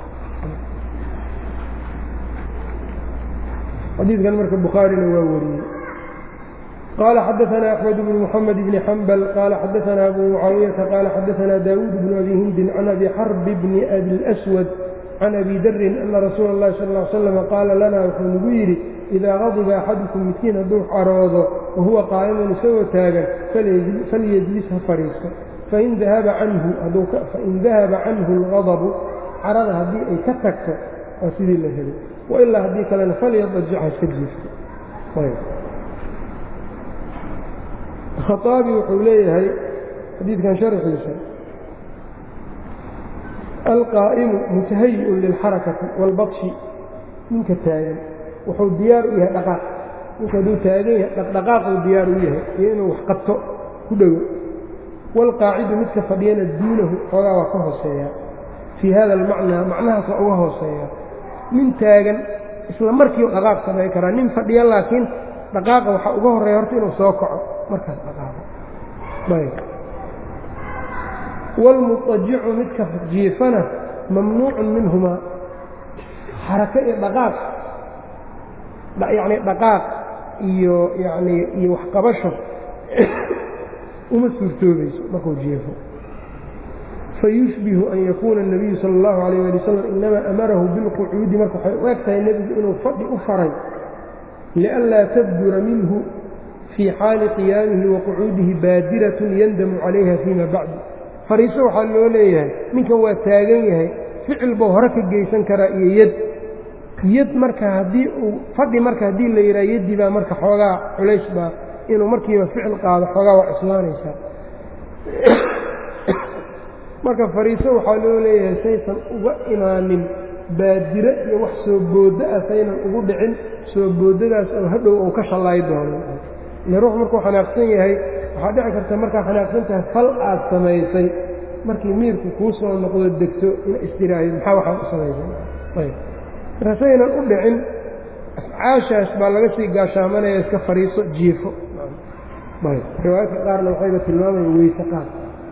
xadiidkan marka bukhaarina waa wariyey qaala xadaثana axmed bn mxamed bni xambal qaala xadaثana abu mucaawiyata qaala xadaثana daawuud bnu abi hindin can abi xarb bni abi اlأswad can abi darin ana rasuula اllahi sal ا slam qaala lana wuxuu nagu yidhi idaa qadiba axadukum midkiin hadduu caroodo wahuwa qaa'imun isagoo taagan falyejlis ha fadhiisto fain dahaba canhu اlغadabu carada haddii ay ka tagto waa sidii la helay wailaa haddii kalena falyadajic ha iska jiifto khaaabi wuxuu leeyahay xadiidkan sharxiisa alqaa'imu mutahayi'un lilxarakati wاlbatshi ninka taagan wuxuu diyaar u yahay dhaqaaq ninka hadduu taagan yahay dhaqdhaqaaquu diyaar u yahay iyo inuu wax qabto ku dhowo waalqaacidu midka fadhiyana duunahu xoogaa waa ka hooseeyaa fii hada almacnaa macnahaas waa uga hooseeyaa nin taagan isla markiiu dhaqaaq samayn karaa nin fadhiya laakiin dhaqaaqa waxaa uga horreeya horta inuu soo kaco markaas dhaqaaqo ayb waalmutajicu midka jiifana mamnuucun minhumaa xarako iyo dhaqaaq yacni dhaqaaq iyo yacnii iyo waxqabasho uma suurtoobayso markuu jiifo fayushbihu an yakuuna الnabiyu salى اllahu عalayه ali wasalam inamaa amarahu bilqucuudi marka waxay u eg tahay nebigu inuu fadhi u faray lianlaa tabdura minhu fii xaali qiyaamihi wa qucuudihi baadiratun yandamu calayha fiima bacdu fariiso waxaa loo leeyahay ninkan waa taagan yahay ficil buu hore ka geysan karaa iyo yad yad marka haddii uu fadhi marka haddii la yidhaha yaddii baa marka xoogaa culays baa inuu markiiba ficil qaado xoogaa waa cuslaanaysaa marka fariiso waxaa loo leeyahay saysan uga imaanin baadiro iyo wax soo booddo ah saynan ugu dhicin soo booddadaas oo hadhow uu ka shallaay doono ile ruux markuu xanaaqsan yahay waxaa dhici karta markaa xanaaqsan tahay fal aad samaysay markii miirku kuu soo noqdo degto in istiraayo maxaa waxaad u samaysay marka saynan u dhicin afcaashaas baa laga sii gaashaamanaya iska fariiso jiifo riwaayadka qaarna waxayba tilmaamaya weyse qaad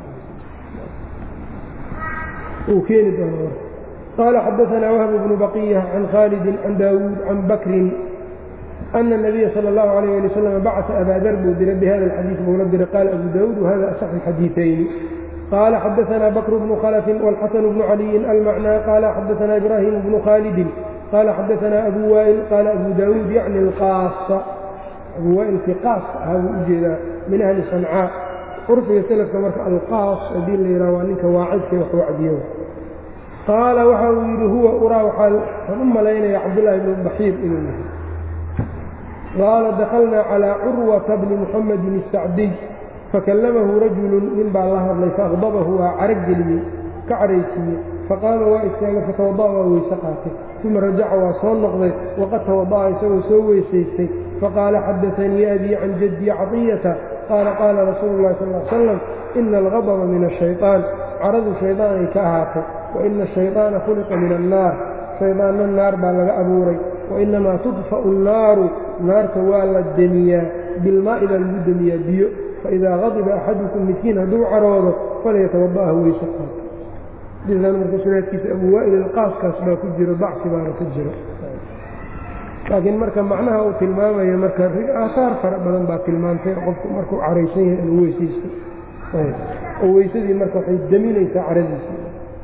uu keeni doona marka qaala xadaثanaa wahb bnu baqiya can khaalidi can daawuud can bakrin ana الnabiya salى اllahu عalayه ali wslam bacثa abaa dar buu diray bihada اlxadiiث buula diray qaala abu daawuud wahada asaxu اxadiiثayni qaala xadaثana bakr bnu khlفin wاlxasan bnu caliyin almacnى qaala xadaثana ibrahim bnu khaalidin qaala xadaثana abu waa'il qaala abu daawuud yacni اlqaasa abu waa'ilkii qaas ahaa buu u jeedaa min ahli sancaa curfiga selafka marka alqaas haddii la yidhaha waa ninka waacidka wax wacdiyo qaala waxa uu yidhi huwa uraa waxaan u malaynaya cabdullaahi bnu baxiir inuu yahay qaala dakhalnaa calaa curwata bni muxamedin الsacdiy fakallamahu rajulun nin baa la hadlay faaqdabahu waa caraggeliyey ka caraysiiyey faqaama waa istaagay fatawada'a waa weyse qaatay uma rajaca waa soo noqday waqad tawada'a isagoo soo weysaystay faqaala xadaanii abii can jaddi caطiyata qaala qaala rasuulu اllahi sal ly slam ina algadba min ashayطaan caradu shaydaan ay ka ahaatay wa ina ashayطaana khuliqa min annaar shaydaanna naar baa laga abuuray wainamaa tudfa'u annaaru naarta waa la demiyaa bilmaa'i baa lagu demiyaa biyo faidaa qadiba axadukum midkiin hadduu caroodo falyatawada'aha weyso qaato xadiiskan marka sunaadkiisa abu waa'il ilqaaskaas baa ku jiro dacfi baana ku jiro laakiin marka macnaha uu tilmaamayo marka aahaar fara badan baa tilmaantay qofku markuu caraysan yahay inuu weysaysto oo weysadii marka waxay deminaysaa caradiisa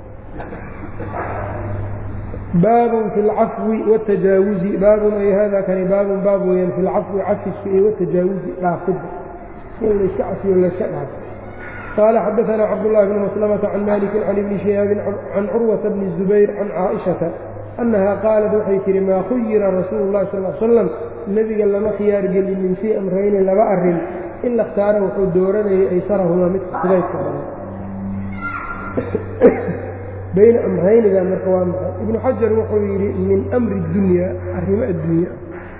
baabun fi اlcafwi wاtajaawuzi baabun ay hada kani baabun baab weyaan fi lcafwi cafiska iyo watajaawuzi dhaafidda in layska cafiyo layska dhaafo qaala xadaثna cabdالlahi bn maslamةa can maliki can ibni shihaabin can curwaةa bni الzubayr can caaئiشhaةa annaha qaalat waxay tihi maa khuyira rasuulu اllahi sal slam nebiga lama khiyaar gelin min fii amrayni laba arin ila اkhtaara wuxuu dooranayay aysarahumaa midka fudaydka badan bayna amrayniga marka waa maxay ibnu xajar wuxuu yidhi min amri dunya arrimo adduunya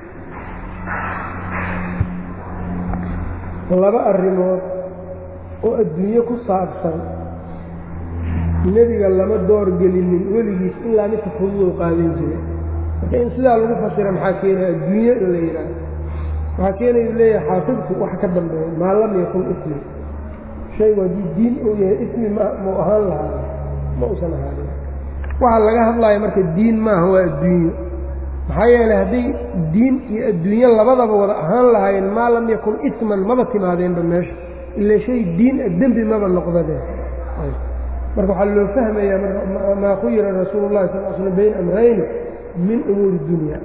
laba arrimood oo adduunye ku saabsan nebiga lama doorgelinin weligiis ilaa midka fududoo qaadan jiray marka in sidaa lagu fasira maxaa keenaya adduunye in la yidhaaho waxaa keenayu leeyahay xaafidku wax ka dambeeya maa lam yakun ismi shaygu haddii diin uu yahay ismi ma mau ahaan lahaa ma usan ahaanin waxaa laga hadlaya marka diin maaha waa adduunyo maxaa yeelay hadday diin iyo adduunyo labadaba wada ahaan lahaayeen maa lam yakun isman maba timaadeenba meesha ila shay diin a dembi maba noqdadeen marka waxaa loo fahmayaa maa khuyira rasuulu llahi sal slam bayna amrayni min umuuri dunya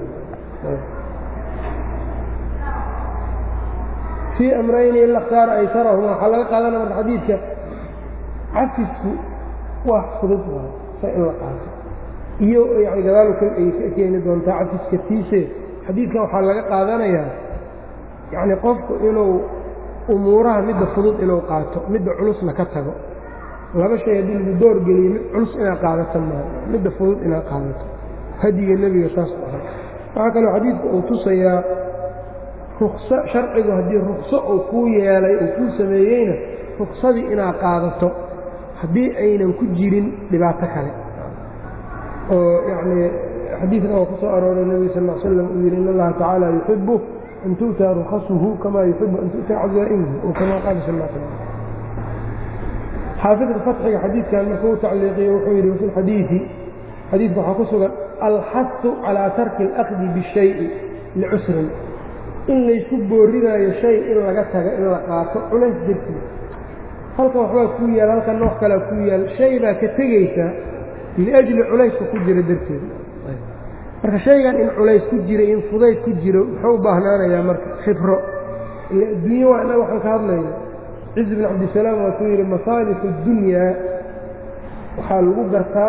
fii amrayni ila khtaara aysarahuma waxaa laga qaadana marka xadiidka cafisku wax fudud waay sa in la qaato iyo yani gadaalu kal ay ka keeni doontaa cafiska tiise xadiidkan waxaa laga qaadanayaa yacni qofku inuu umuuraha midda fudud inuu qaato midda culusna ka tago laba shay haddii lagu doorgeliyo mid culus inaad qaadato maaha midda fudud inaad qaadato hadiga nebiga saas u ahay waxaa kaloo xadiidku uu tusayaa rukso sharcigu haddii rukso uu kuu yeelay uu kuu sameeyeyna ruksadii inaad qaadato haddii aynan ku jirin dhibaato kale oo yacnii xadiidna oo ku soo arooray nebiga sal l slam uu yidhi in allaha tacaala yuxibu an tu'taa rukhasuhu kamaa yuxibu an tu'taa cazaa'imuhu oo kamaa qaala sal l slam xaafidka fatxiga xadiidkan markuu u tacliiqiye wuxuu yidhi wafi lxadiidi xadiidka waxaa ku sugan alxasu calaa tarki alakdi bishayi licusrin in laysku boorinaayo shay in laga taga in la qaato culays dartiis halkan waxbaa kuu yaal halkan nooc kalea kuu yaal shay baa ka tegaysaa liajli culayska ku jira darteed marka shaygan in culays ku jira in fudayd ku jiro muxuu u baahnaanayaa marka khibro ila adduunye waa innaga waxaan ka hadlayna cizi bin cabdisalaam waa kuu yidhi masaalixu dunyaa waxaa lagu gartaa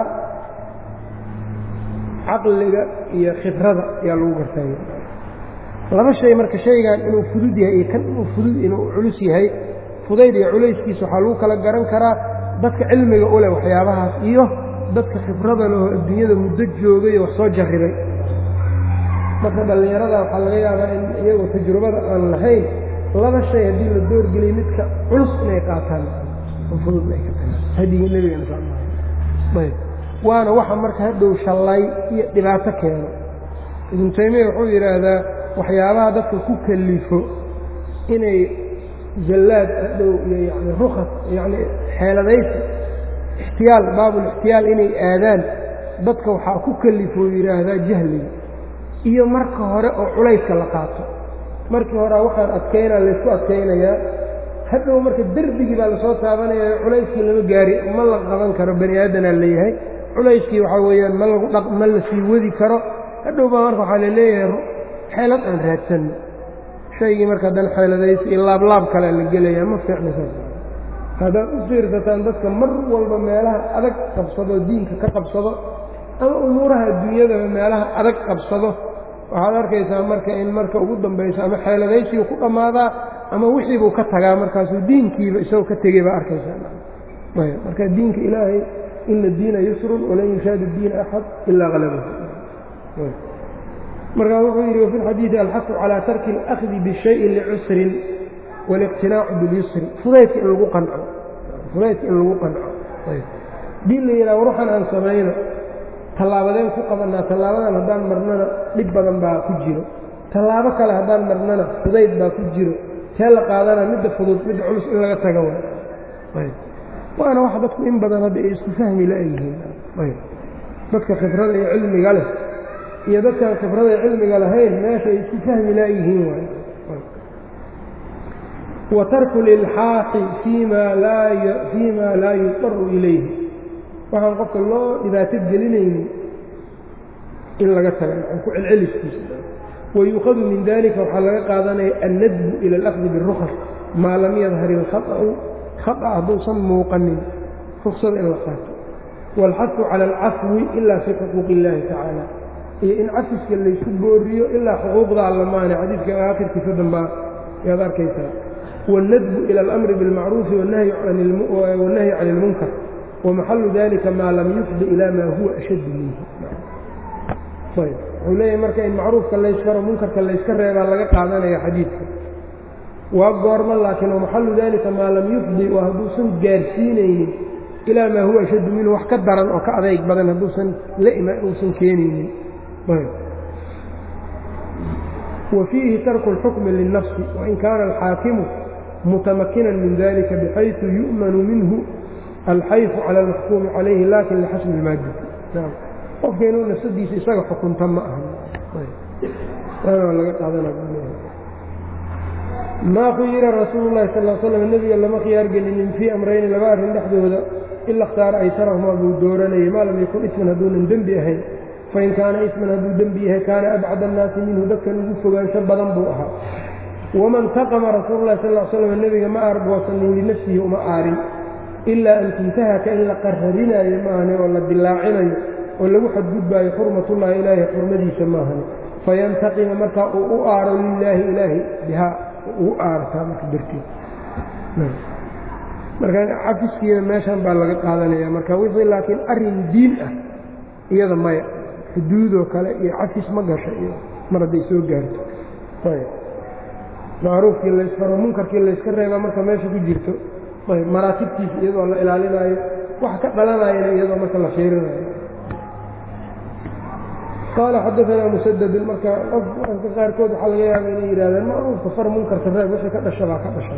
caqliga iyo khibrada ayaa lagu gartaa laba shay marka shaygan inuu fudud yahay iyo kan inuu fudud inuu culus yahay fudayd iyo culayskiisa waxaa lagu kala garan karaa dadka cilmiga u leh waxyaabahaas iyo dadka khibrada lehoo adduunyada muddo joogay oo wax soo jarribay marka dhallinyarada waxaa laga yaabaa in iyagoo tajrubada aan lahayn laba shay haddii la doorgeliyo midka culus inay qaataan oo fudud ay ka tagaan hadigii nebigana ayb waana waxa marka hadhow shallay iyo dhibaato keeno ibnu taymiya wuxuu yidhaahdaa waxyaabaha dadka ku kalifo inay jallaad hadhow iyo yani rukas yani xeeladaysi ixtiyaal baabulixtiyaal inay aadaan dadka waxaa ku kalifoo yidhaahdaa jahliga iyo marka hore oo culayska la qaato markii horea waxaan adkaynaa laysku adkaynayaa hadhow marka derbigii baa lasoo taabanaya culayskii lama gaari ma la qaban karo bani aadanaa leeyahay culayskii waxaa weeyaan ma lagu dha ma la sii wadi karo hadhow baa marka waxaa laleeyahay xeelad aan raadsanno shaygii marka haddana xeeladaysi iyo laablaab kalea la gelayaa ma fiicna saas haddaad u fiirsataan dadka mar walba meelaha adag qabsado diinka ka qabsado ama umuuraha adduunyadaba meelaha adag qabsado waxaad arkaysaa marka in marka ugu dambayso ama xeeladaysigu ku dhammaadaa ama wixiibuu ka tagaa markaasuu diinkiiba isagoo ka tegey baa arkaysaa marka diinka ilaahay ina diina yusrun walan yushaadu diina axad ilaa halabahu markaa wuxuu yidhi wafi lxadiidi alxasu calaa tarki اlأkhdi bishayi licusrin wاliqtinaacu biاlyusri fudaydka in lagu qanco fudaydka in lagu qanco dii la yidhaha ruuxan aan samayno tallaabadeen ku qabanaa tallaabadan haddaan marnana dhib badan baa ku jiro tallaabo kale haddaan marnana fudayd baa ku jiro tee la qaadana midda fudud midda culus in laga taga way waana wax dadku in badan hadda ay isku fahmi la-yihiin dadka khibrada iyo cilmiga leh iyo dadkaan khibrada iyo cilmiga lahayn meesha ay isku fahmi la-yihiin waay wa tarku lilxaaqi fiima laa fiima laa yudaru ilayhi waxaan qofka loo dhibaato gelinaynin in laga taga ku celceliskiisa wayuukhadu min dalika waxaa laga qaadanaya annadbu ila alakdi birukas maa lam yadhar ilkhaطأu khaطأ hadduusan muuqanin ruksada in la qaato wاlxafu cala alcafwi ila fii xuquuq اllahi tacaala iyo in cafiska laysku booriyo ilaa xuquuqda alla maane xadiidka aakhirkiisa dambaa yaad arkaysaa wاlnadbu ila اlamri biاlmacruufi wاnnahyi can اlmunkar wamaxalu dalika maa lam yufdi ila maa huwa ashaddu minhu wuxuu leeyahay marka in macruufka layskaro munkarka layska reebaa laga qaadanaya xadiidka waa goormo laakiin wamaxalu dalika maa lam yufdi waa hadduusan gaarsiinaynin ilaa maa huwa ashaddu minhu wax ka daran oo ka adayg badan hadduusan la ima uusan keenaynin wa fiihi tarku اlxukmi liلnafsi wain kaana alxaakimu mutamakinan min dalika bxayثu yu'manu minhu alxayfu cala almaxkuumi calayhi lakin lixasbi اlmaadati qofka inuu nafsadiisa isaga xukunta ma aha laga qaadanmaa khuyira rasuulu lahi sal slam nebiga lama khiyaar gelinin fii amrayni laba arrin dhexdooda ila khtaara aytarahumaa buu dooranayay maa lam yakun isman hadduunan dembi ahayn fain kaana isman hadduu dembi yahay kaana abcad annaasi minhu dadkan ugu fogaansho badan buu ahaa waman taqama rasuulu lahi sal slam nebiga ma aarboosanin linafsihi uma aarin ilaa an tuntahaka in la qarrabinaayo maahane oo la dilaacinayo oo lagu xadgudbaayo xurmatullahi ilaahi xurmadiisa maahane fayantaqima markaa uu u aaro lilaahi ilaahi bihaa ugu aartaa marka darteed marka cafiskiina meeshan baa laga qaadanaya marka wixii laakiin arrin diin ah iyada maya xuduudoo kale iyo cafis ma gasho iyo mar hadday soo gaarto macruufkii laysfaro munkarkii layska reebaa marka meesha ku jirto maraatibtiisa iyadoo la ilaalinaayo wax ka dhalanayana iyadoo marka la fiirinayo qaala xadaanaa musadadun marka qofka qaarkood waxaa laga yaaba inay yidhahdeen macruufka far munkarka reeb wixii ka dhasha baa ka dhashay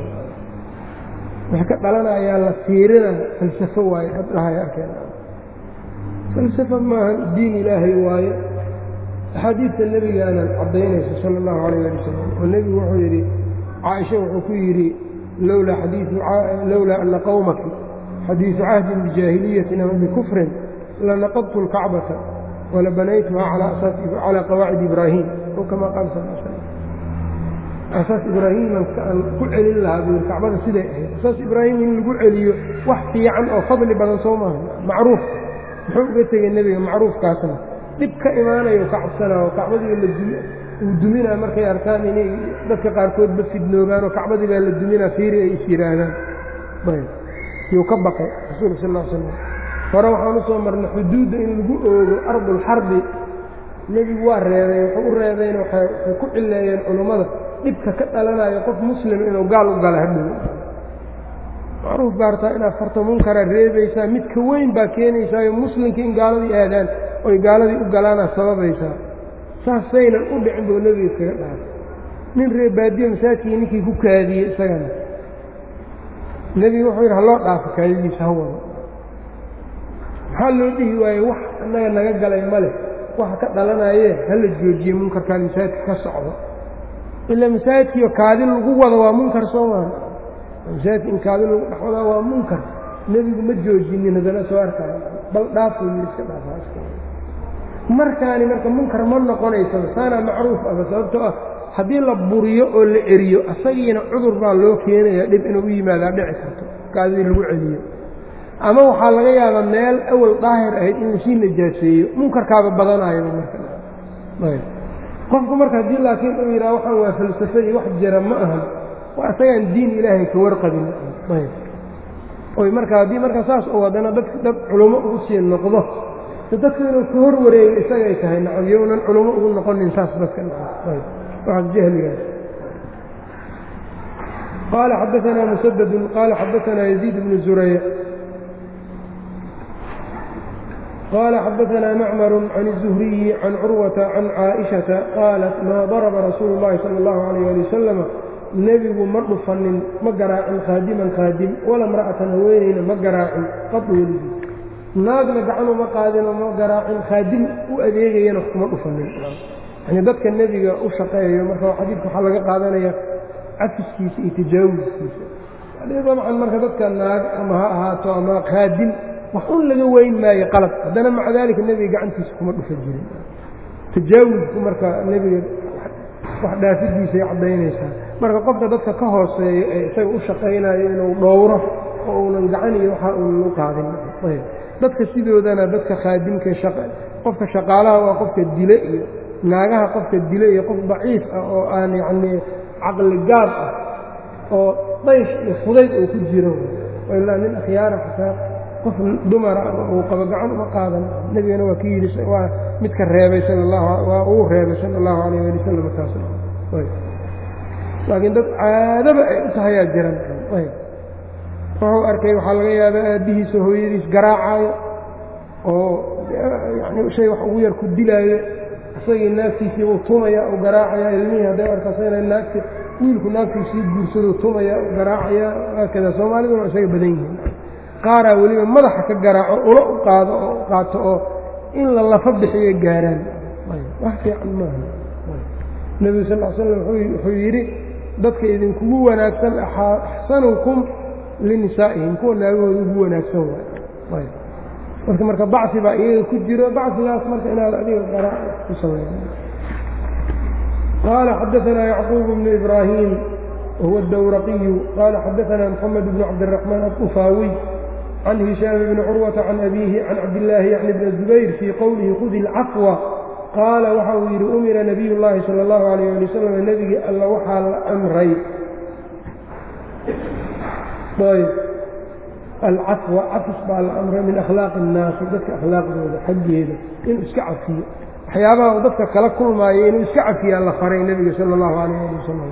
wixii ka dhalanayaa la fiirinaya falsafo waaye ad dhahay arkeen falsafo maahan diin ilaahay waaye axaadiidta nebigaana caddaynaysa sala allahu calayh ali wasalam oo nebigu wuxuu yidhi caaisha wuxuu ku yidhi lowlaa ana qowmaki xadiidu cahdin bijaahiliyatin ama bikufrin lanaqadtu lkacbata walabanaytuhaa calaa qawaacid ibraahim o kamaa qaala sal slam asaas ibraahiiman aan ku celin lahaa buu yidhi kacbada siday ahayd asaas ibraahim in lagu celiyo wax fiican oo fadli badan soo maaha macruuf muxuu uga tegey nebiga macruufkaasna dhib ka imaanayo ka cabsanaa oo kacbadii uu duminaa markay arkaan inay dadka qaarkoodba fidnoobaan oo kacbadii baa la duminaa fiiri ay is yidhaahdaan yuu ka baqay rasuulka sal l slam hore waxaan u soo marnay xuduudda in lagu oogo ardulxarbi nebigu waa reebay wuxuu u reebayna waxay ku cileeyeen culummada dhibka ka dhalanayo qof muslim inuu gaal u gala hadhow macruuf baartaa inaad farto munkara reebaysaa mid ka weyn baa keenaysaayo muslimka in gaaladii aadaan oy gaaladii u galaanaad sababaysaa saasaynan u dhicin buu nebiga iskaga dhaafay nin reebaadiye masaajkii ninkii ku kaadiyey isagana nebigu wuxuu yidhi haloo dhaafo kaadidiisa ha wado maxaa loo dhihi waaye wax annaga naga galay ma leh waxa ka dhalanayee hala joojiye munkarkaan masaajidka ka socdo ilaa masaajidkiiyo kaadi lagu wado waa munkar soo maa masaajidka in kaadi lagu dhex wadaa waa munkar nebigu ma joojinin haddana soo arkaayo bal dhaafuu yidhi iska dhaafa markaani marka munkar ma noqonaysaba saanaa macruuf aba sababtoo ah haddii la buriyo oo la eriyo asagiina cudur baa loo keenaya dhib inuu u yimaadaa dhici karto kaadidii lagu celiyo ama waxaa laga yaabaa meel awal daahir ahayd in lasii najaaseeyo munkarkaaba badanaayaba marka qofku marka haddii laakiin uu yidhaha waxaan waa falsafo iyo wax jira ma ahan waa isagaan diin ilaahay ka warqabin oy marka haddii marka saas oo haddana dadka dad culummo ugu sii noqdo dadku inuu ka hor wareego isagay tahay nacam yownan culummo ugu noqonin saas dadka waxaas jahligaas qaala xadaanaa musadadun qaala xadaanaa yaziid bnu zurayc qaala xadaanaa macmaru can الzuhriyi can curwata can caaئiشhaةa qaalat maa daraba rasuulu اllahi salى اllahu عalayه ali wasalama nebigu ma dhufanin ma garaacin khaadiman khaadim wala mra'atan haweenayna ma garaacin qad weligii naagna gacan uma qaadinoo ma garaacin khaadim u adeegayana kuma dhufanin yani dadka nebiga u shaqeeyo marka xadiidka waxaa laga qaadanaya cafiskiisa iyo tajaawuskiisa dabcan marka dadka naag ama ha ahaato ama khaadim wax un laga weyn maayo qalab haddana maca daalika nebiga gacantiisa kuma dhufa jirin tajaawusku marka nebiga wax dhaafidiisay caddaynaysaa marka qofka dadka ka hooseeyo ee isaga u shaqaynayo inuu dhowro oo uunan gacan iyo waxa uunan u qaadin dadka sidoodana dadka khaadimka qofka shaqaalaha waa qofka dile iyo naagaha qofka dile iyo qof daciif ah oo aan yacnii caqli gaab ah oo daysh iyo fudayd uu ku jiro ilaa nin akhyaara xataa qof dumara uu qabo gacan uma qaadan nebigana waa ka yidhi waa midka reebay sal waa uu reebay sala allahu calayh ali wasalam taas laakiin dad caadaba ay u tahayaa jiran wuxuu arkay waxaa laga yaabaa aabbihiisa hooyadiis garaacaayo oo yani shay wax ugu yar ku dilaayo isagii naagtiisii uu tumaya u garaacaya ilmihii hadday arkasana naagti wiilku naagtiisii guursaduu tumaya u garaacaya haakada soomaaliduna waa isaga badan yihiin qaaraa weliba madaxa ka garaaco ula u qaado oo qaato oo in la lafa bixiyo gaaraan wax fiican maaha nebigu sal l slam wuxuu yidhi dadka idinkugu wanaagsan axsanukum linisaa'ihim kuwa naagahooda ugu wanaagsan waay marka marka bacfi baa iyaga ku jiro bacfigaas marka inaad adiga garaac ku sameyn qaala xadaanaa yacquub bnu ibraahim wahuwa adawraqiyu qaala xadaanaa moxamed bnu cabdiraxmaan aطufaawiy can hishaam bni curwata can abiihi can cabdillaahi yacni bni zubayr fii qowlihi khudi اlcafwa qaala waxa uu yidhi umira nabiy llaahi sala allahu alayh ali wasalam nebigii alla waxaa la amray ayb alcafwa cafis baa la amray min akhlaaqi innaasi dadka akhlaaqdooda xaggeeda inuu iska cafiyo waxyaabaha uu dadka kala kulmaayo inuu iska cafiyaa la faray nebiga sala allahu alayh ali wasalam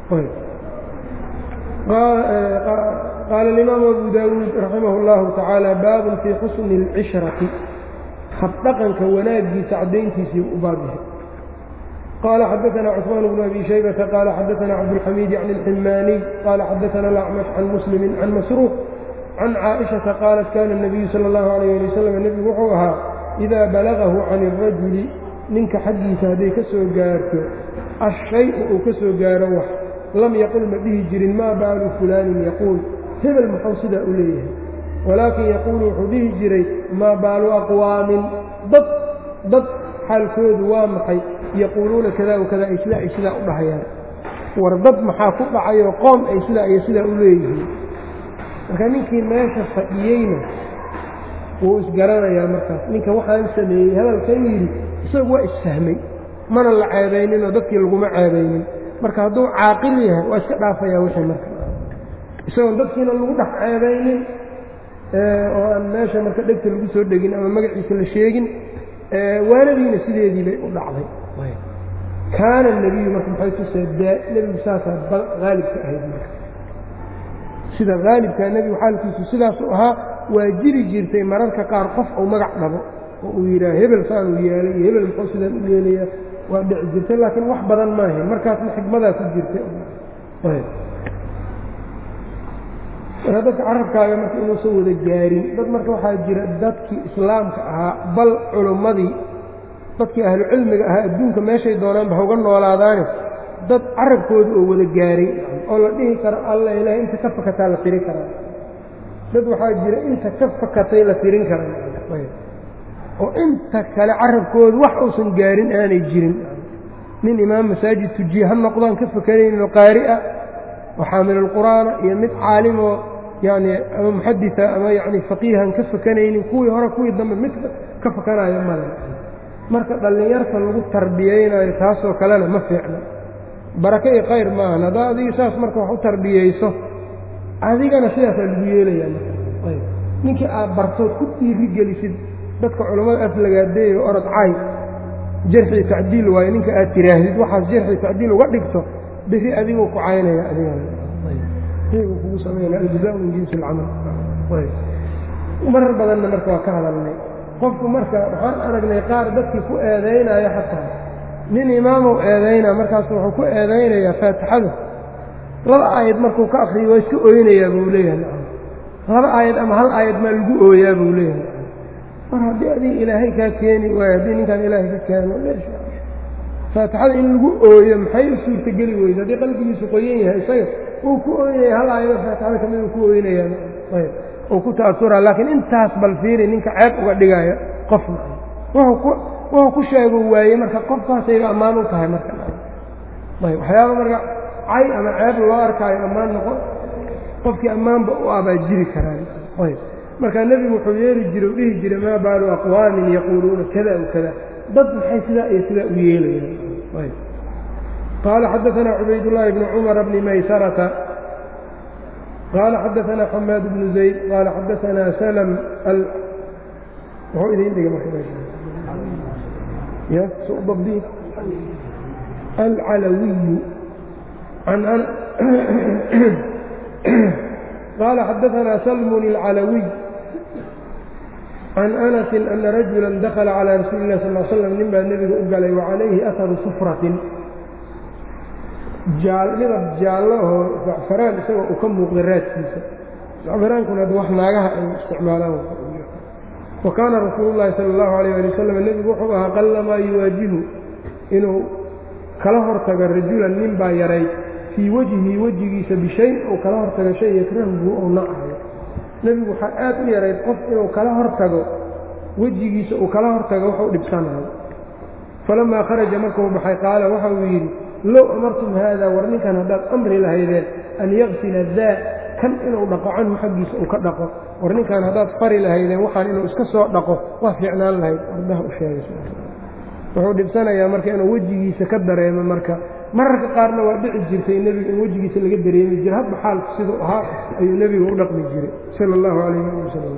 qaala alimaamu abu daawuud raximah اllahu tacaala baabun fii xusni اlcishrati habdhaqanka wanaagiisa caddayntiisii u baabyahay qaala xadaana cثmaan bnu abi shaybata qaala xadaana cabdاlxamiid can اlximaaniy qaala xadaana alacmash can muslimi can masruuq can caaئiشhaةa qaalat kana الnabiyu salى اllahu عalayh ali wasalam nebigu wuxuu ahaa idaa balagahu can الrajuli ninka xaggiisa hadday ka soo gaarto ashay-u uu ka soo gaaro wax lam yaqul ma dhihi jirin maa baalu fulaanin yaquul hebel muxuu sidaa u leeyahay walaakin yaquulu wuxuu dhihi jiray maa baalu aqwaamin dad dad xaalkoodu waa maxay yaquuluuna kada wa kada ay sidaa ay sidaa u dhahayaan war dad maxaa ku dhacayoo qoom ay sidaa iyo sidaa u leeyihiin marka ninkii meesha fadhiyeyna wuu isgaranayaa markaas ninka waxaan sameeyey hadalkan yidhi isagu waa isfahmay mana la ceebayninoo dadkii laguma ceebaynin marka hadduu caaqil yahay waa iska dhaafayaa wixii marka isagoon dadkiina lagu dhex ceebaynin oo aan meesha marka dhegta lagu soo dhegin ama magaciisa la sheegin waanadiina sideedii bay u dhacday kaana nebiyu marka maxay tusee daa nebigu saasaa haalibka ahayd marka sida haalibkaa nebigu xaalkiisu sidaasuu ahaa waa jiri jirtay mararka qaar qof uu magac dhabo oo uu yidhaah hebel saanuu yeelay iyo hebel muxuu sidaan u yeelayaa waa dhici jirtay laakiin wax badan maahayn markaasna xikmadaa ku jirtay marka dadka carabkaaga marka inuusan wada gaarin dad marka waxaa jira dadkii islaamka ahaa bal culummadii dadkii ahlu cilmiga ahaa adduunka meeshay doonaanba hauga noolaadaane dad carabkooda oo wada gaaray oo la dhihi karo alla ilaah inta ka fakataa la tirin karaa dad waxaa jira inta ka fakatay la tirin kara oo inta kale carabkooda wax uusan gaarin aanay jirin nin imaam masaajid tujiye ha noqdaan ka fakanayninoo qaari ah oo xaamilulqur'aana iyo mid caalimoo yacni ama muxadita ama yacni faqiihan ka fakanaynin kuwii hore kuwii dambe mid ka fakanayo male marka dhallinyarta lagu tarbiyeynayo taasoo kalena ma fiicna barake iyo khayr maahan haddaa adiga saas marka wax u tarbiyeyso adigana sidaasaa lagu yeelayaa marka ninkii aad bartood ku dhiiri gelisid dadka culammada aflagaadeeyo orod caay jarxi tacdiil waayo ninka aad tiraahdid waxaas jarxi tacdiil uga dhigto beri adiguu ku caynaya adigana kugu sameynaa aljaza min jinsi alcamal marar badanna marka waa ka hadalnay qofku marka waxaan aragnay qaar dadkii ku eedaynaya xataa nin imaamow eedaynaa markaasu wuxuu ku eedaynayaa faatixada laba aayad markuu ka akriyo waa iska ooynayaa buu leeyahay laba aayad ama hal aayad maa lagu ooyaa buu leeyahay mar haddii adiga ilaahay kaa keeni waayo haddii ninkaan ilaahay ka keeno faatixada in lagu ooyo maxay u suurtageli weyda haddii qalbigiisu qoyan yahay isaga uu ku ooynaya hal aayado faatixada kamid uu ku ooynayaa ayb uu ku ta'asura laakiin intaas bal fiiri ninka ceeb uga dhigaya qofna wuxuu ku sheego waaye marka qofkaasayga ammaan u tahay marka ayb waxyaaba marka cay ama ceeb loo arkaayo ammaan noqon qofkii ammaanba u abaa jiri karaan ayb marka nebigu wuxuu yeeli jire u dhihi jiray maa baalu aqwaamin yaquuluuna kada w kada dad maxay sidaa iyo sidaa u yeelayaan ayb qaala xadaanaa cubaydullaahi bni cumara bni maysarata qaala xadaanaa xamaad bnu zayd qaala xadaanaa salm wuxuu idin dhiga markadabdi alcalawiyu qaala xadaanaa salmun alcalawiy can anasi ana rajula dakla calىa rasuuli lah sal slam nin baa nebiga u galay wacalayhi aharu sufratin midab jaallo oo zacfaraan isagoo uu ka muuqda raadkiisa zacfaraankuna ad wax naagaha ay isticmaalaan wa kaana rasuulu llahi sala اllahu alayh ali wasalam nebigu wuxuu ahaa qallamaa yuwaajihu inuu kala hortago rajulan nin baa yaray fii wejhi wejigiisa bishayn uu kala hortago shay yakrahuhu ou nacayo nebigu waxaa aad u yarayd qof inuu kala hortago wejigiisa uu kala hortago waxu dhibsanayo falamaa kharaja markuu baxay qaala waxa uu yidhi low amartum haada war ninkan haddaad amri lahaydeen an yaksila daa kan inuu dhaqo canhu xaggiisa uu ka dhaqo war ninkan haddaad fari lahaydeen waxaan inuu iska soo dhaqo waa fiicnaan lahayd ardaha u sheegay wuxuu dhibsanayaa marka inuu wejigiisa ka dareemo marka mararka qaarna waa dhici jirtay nebigu in wejigiisa laga dareemi jira hadba xaalku siduu ahaa ayuu nebigu u dhaqmi jiray sala allahu calayh ali wasalam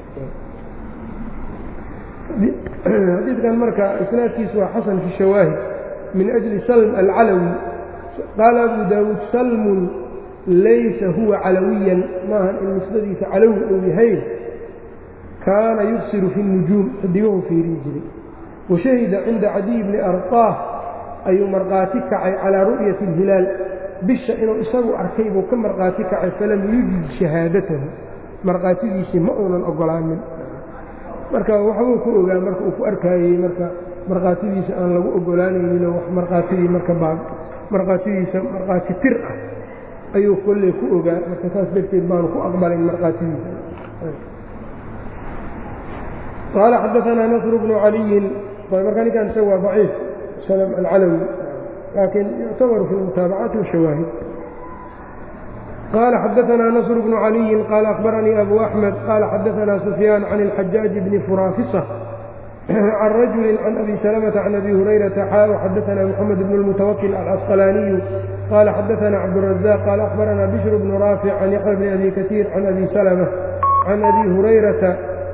xadiidkan marka isnaadkiisu waa xasan fi shawaahid min ajli salm alcalawi qaala abu daawuud salmun laysa huwa calawiyan maahan in nisbadiisa calawi uu yahay kaana yubsiru fi nujuum xidigahu fiirin jiray washahida cinda cadiy bni arqaah ayuu markhaati kacay calaa ru'yati alhilaal bisha inuu isagu arkay buu ka markhaati kacay falam yujid shahaadatahu markhaatidiisii ma uunan ogolaanin marka waxbuu ku ogaa marka uu ku arkaayey marka markhaatidiisa aan lagu ogolaanayninoo wax markhaatidii marka baa markhaatidiisa markhaati tir ah ayuu kolley ku ogaa marka saas darteed baanu ku aqbalayn markhaatidiisa qaala xadaanaa nasru bnu caliyin marka ninkan isaga waa daciif slm alcalawi laakiin yuctabaru fi lmutaabacaati washawaahid qaala xadaanaa nasr bnu caliyin qaala akhbaranii abu axmed qaala xadaanaa sufyaan can اlxajaaji bni furaafisa can rajuli can abi salamata can abi hurayrata xaa xadaanaa moxamed bn اlmutawakil alcasqalaaniyu qaala xadaanaa cabdurazaq qaala akhbaranaa bishr bnu raafic can yaxya bni abi kasiir can abi salma can abi hurayrata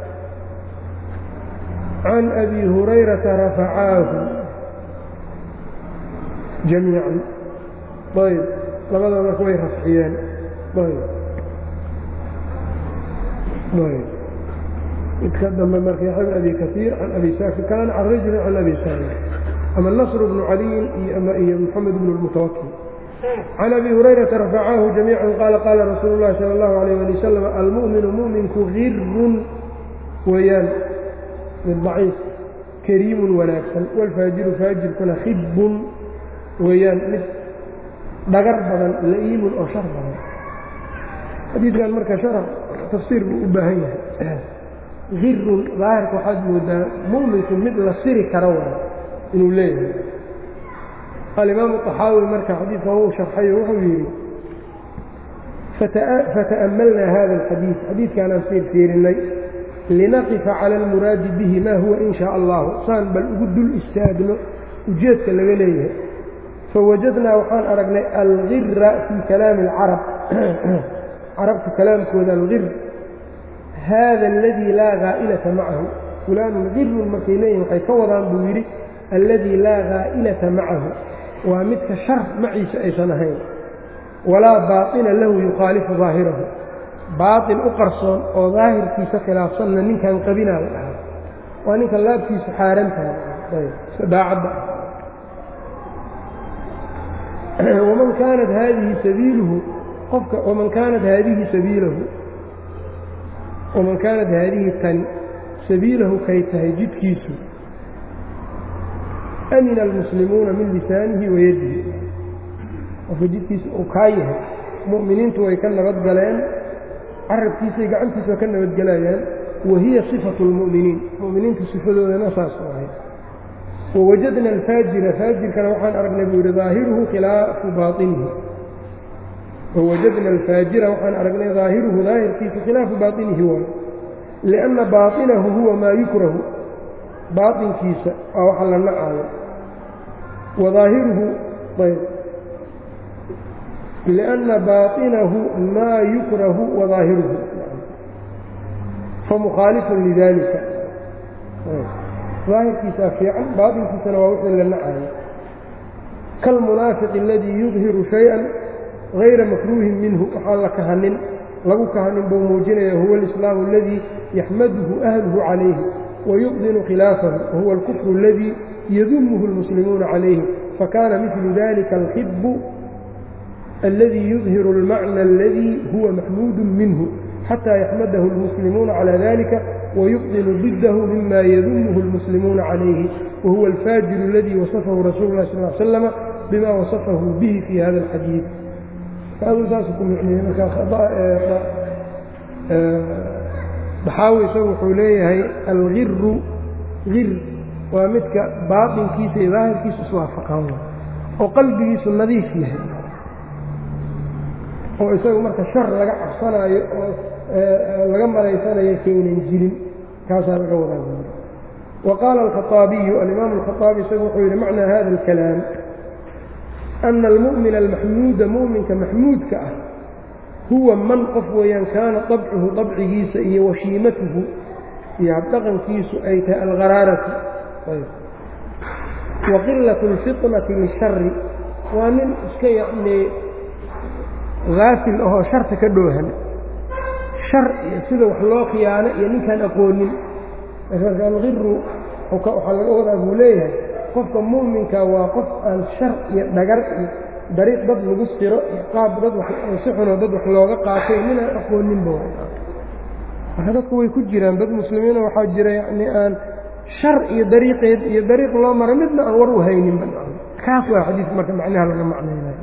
can abi hurayrata rafacaahu jamiican ayb labada marka way rafciyeen ayb ayb midka dambe marka yaxya bn abi kaiir can abi saakir kaana can rajuli can abi saakir ama nasr bnu caliyin iyo moxamed bnu lmutawakil can abi hurayrata rafacaahu jamiican qaala qaala rasuulu llahi sala allahu alayh ali wasalam almu'minu mu'minku girun weeyaan mid daciif kariimun wanaagsan waalfaajiru faajirkuna khibun weeyaan mid dhagar badan la'iimun oo shar badan xadiidkan marka sharax tafsiir buu u baahan yahay girun daahirka waxaad moodaa mu'minku mid la siri karo waay inuu leeyahay alimaamu طaxaawi marka xadiidkan wuu sharxayo wuxuu yidhi fata'ammalnaa hada alxadiid xadiidkaanaan fiirfiirinay linaqifa cala almuraadi bihi ma huwa in shaa allahu saan bal ugu dul istaagno ujeedka laga leeyahay fawajadnaa waxaan aragnay algira fii kalaami alcarab carabta kalaamkooda algir haada aladii laa haa'ilata macahu fulaanun girun markay leeyihin waxay ka wadaan buu yidhi alladii laa haa'ilata macahu waa midka shar maciisa aysan ahayn walaa baaطina lahu yukhaalifu daahirahu baaطin u qarsoon oo daahirkiisa khilaafsanna ninkan qabinaa la dhahaa waa ninka laabtiisu xaaran tahay daacadda waman kaanat haadihi sabiiluhu qofka waman kaanat haadihi sabiilahu waman kaanat haadihi tani sabiilahu kay tahay jidkiisu amina almuslimuuna min lisaanihi wa yadihi qofka jidkiisa uu kaa yahay mu'miniintu way ka nabadgaleen carabkiisay gacantiisa ka nabadgelayaan wa hiya sifatu lmu'miniin mu'miniinta sifadoodana saas u ahay wawajadna alfaajira faajirkana waxaan aragnay buu yidhi daahiruhu khilaafu baainihi wawajadna alfaajira waxaan aragnay daahiruhu daahirkiisa khilaafu baainihi waay lianna baainahu huwa maa yukrahu baainkiisa waa waxa la nacaayo wadaahiruhu ayb lianna baainahu maa yukrahu wadaahiruhu famukhaalifun lidalika daahirkiisaa fiican baatinkiisana waa wixii la nacayo kaalmunaafiqi aladii yudhiru shay-an hayra makruuhin minhu waxaan la kahanin lagu kahanin buu muujinaya huwa alislaamu aladii yaxmaduhu ahluhu calayhi wayubdinu khilaafahu wahuwa alkufru aladii yadumuhu almuslimuuna calayhi fakana midlu dalika alxibu aladii yudhiru almacna aladii huwa maxmuudu minhu xatى yaxmadahu اlmuslimuuna calى dalika wayubdinu ضidahu mima yadumuhu اlmuslimuuna calayhi wahuwa alfaajiru اladii wasafahu rasuulu lah sal slama bima wasafahu bihi fi hada اlxadiid aduu saasu ku micniyey marka baxaawi isagu wuxuu leeyahay algiru gir waa midka baaطinkiisa iyo daahirkiisu iswaafaqaan oo qalbigiisu nadiif yahay oo isagu marka shar laga cabsanaayo oo laga malaysanayo kaynan jirin kaasaa laga wadaa wa qaala alkhaطaabiyu alimaamu alkhaطaabi isagu wuxuu yidhi macnaa hada alkalaam ana almu'mina almaxmuuda mu'minka maxmuudka ah huwa man qof weeyaan kaana dabcuhu dabcigiisa iyo washiimatuhu iyo habdhaqankiisu ay tahay algharaaratu wa qilatu اlfitnati lishari waa nin iska yacnii haafil ahoo sharta ka dhoohan shar iyo sida wax loo khiyaano iyo ninkaan aqoonin marka algiru waxaa laga wadaa buu leeyahay qofka mu'minka waa qof aan shar iyo dhagar iyo dariiq dad lagu siro iyo qaab dad si xunoo dad wax looga qaatay ninaan aqooninba marka dadku way ku jiraan dad muslimiina waxaa jira yacni aan shar iyo dariiqeed iyo dariiq loo mara midna aan war u hayninba kaas waa xadiidka marka macnaha laga macnaynayo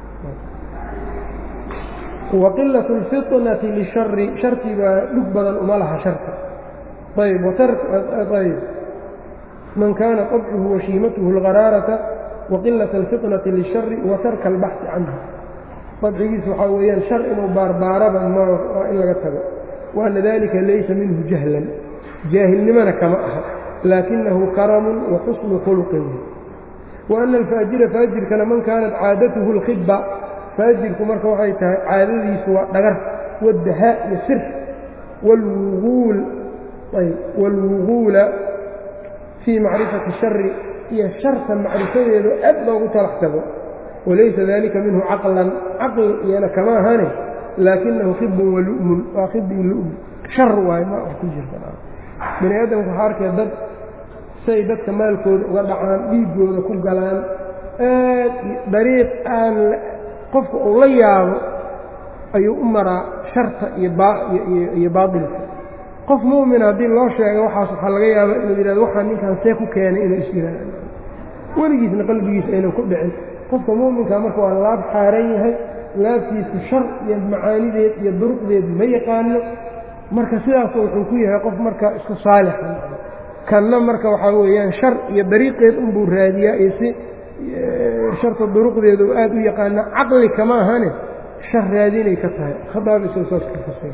waqilaة اlfiطnati lishari sharti baa dhug badan uma laha sharka ayb ayb man kaana طabcuhu washiimatuhu اlgaraarata waqilaة اlfiطnati lishari wa tarka اlbaxثi canha dabcigiisa waxaa weeyaan shar inuu baarbaaraba waa in laga tago waana dalika laysa minhu jahlan jaahilnimana kama aha laakinahu karamu wa xusnu khulqin waana alfaajira faajirkana man kaanat caadatuhu اlkhiba faajirku marka waxay tahay caadadiisu waa dhagar wadahaa iyo sir wlwuuul ayb wاlwuguula fii macrifati shari iyo sharta macrifadeedu aad loogu talax tago walaysa dalika minhu caqlan caqli iyana kama ahane laakinahu khibun walu'mun waa khibi lu'm shar waayo ma wax ku jirta bani aadamku waxaa arkaya dad say dadka maalkooda uga dhacaan dhiiggooda ku galaan aad dariiq aan qofka uu la yaabo ayuu u maraa sharta iyo baailka qof mu'mina haddii loo sheega waxaas waxaa laga yaaba inuu yidhahdo waxaa ninkaan see ku keenay inuu isyihaado weligiisna qalbigiisa aynan ku dhicin qofka mu'minka marka waa laab xaaran yahay laabtiisu shar iyo macaanideed iyo duruqdeed ma yaqaano marka sidaas wuxuu ku yahay qof marka isku saalixa kanna marka waxaa weeyaan shar iyo dariiqeed unbuu raadiyaa iyo si sharta duruqdeeda oo aad u yaqaana caqli kama ahane shar raadinay ka tahay khadaab isoo saas ka fasira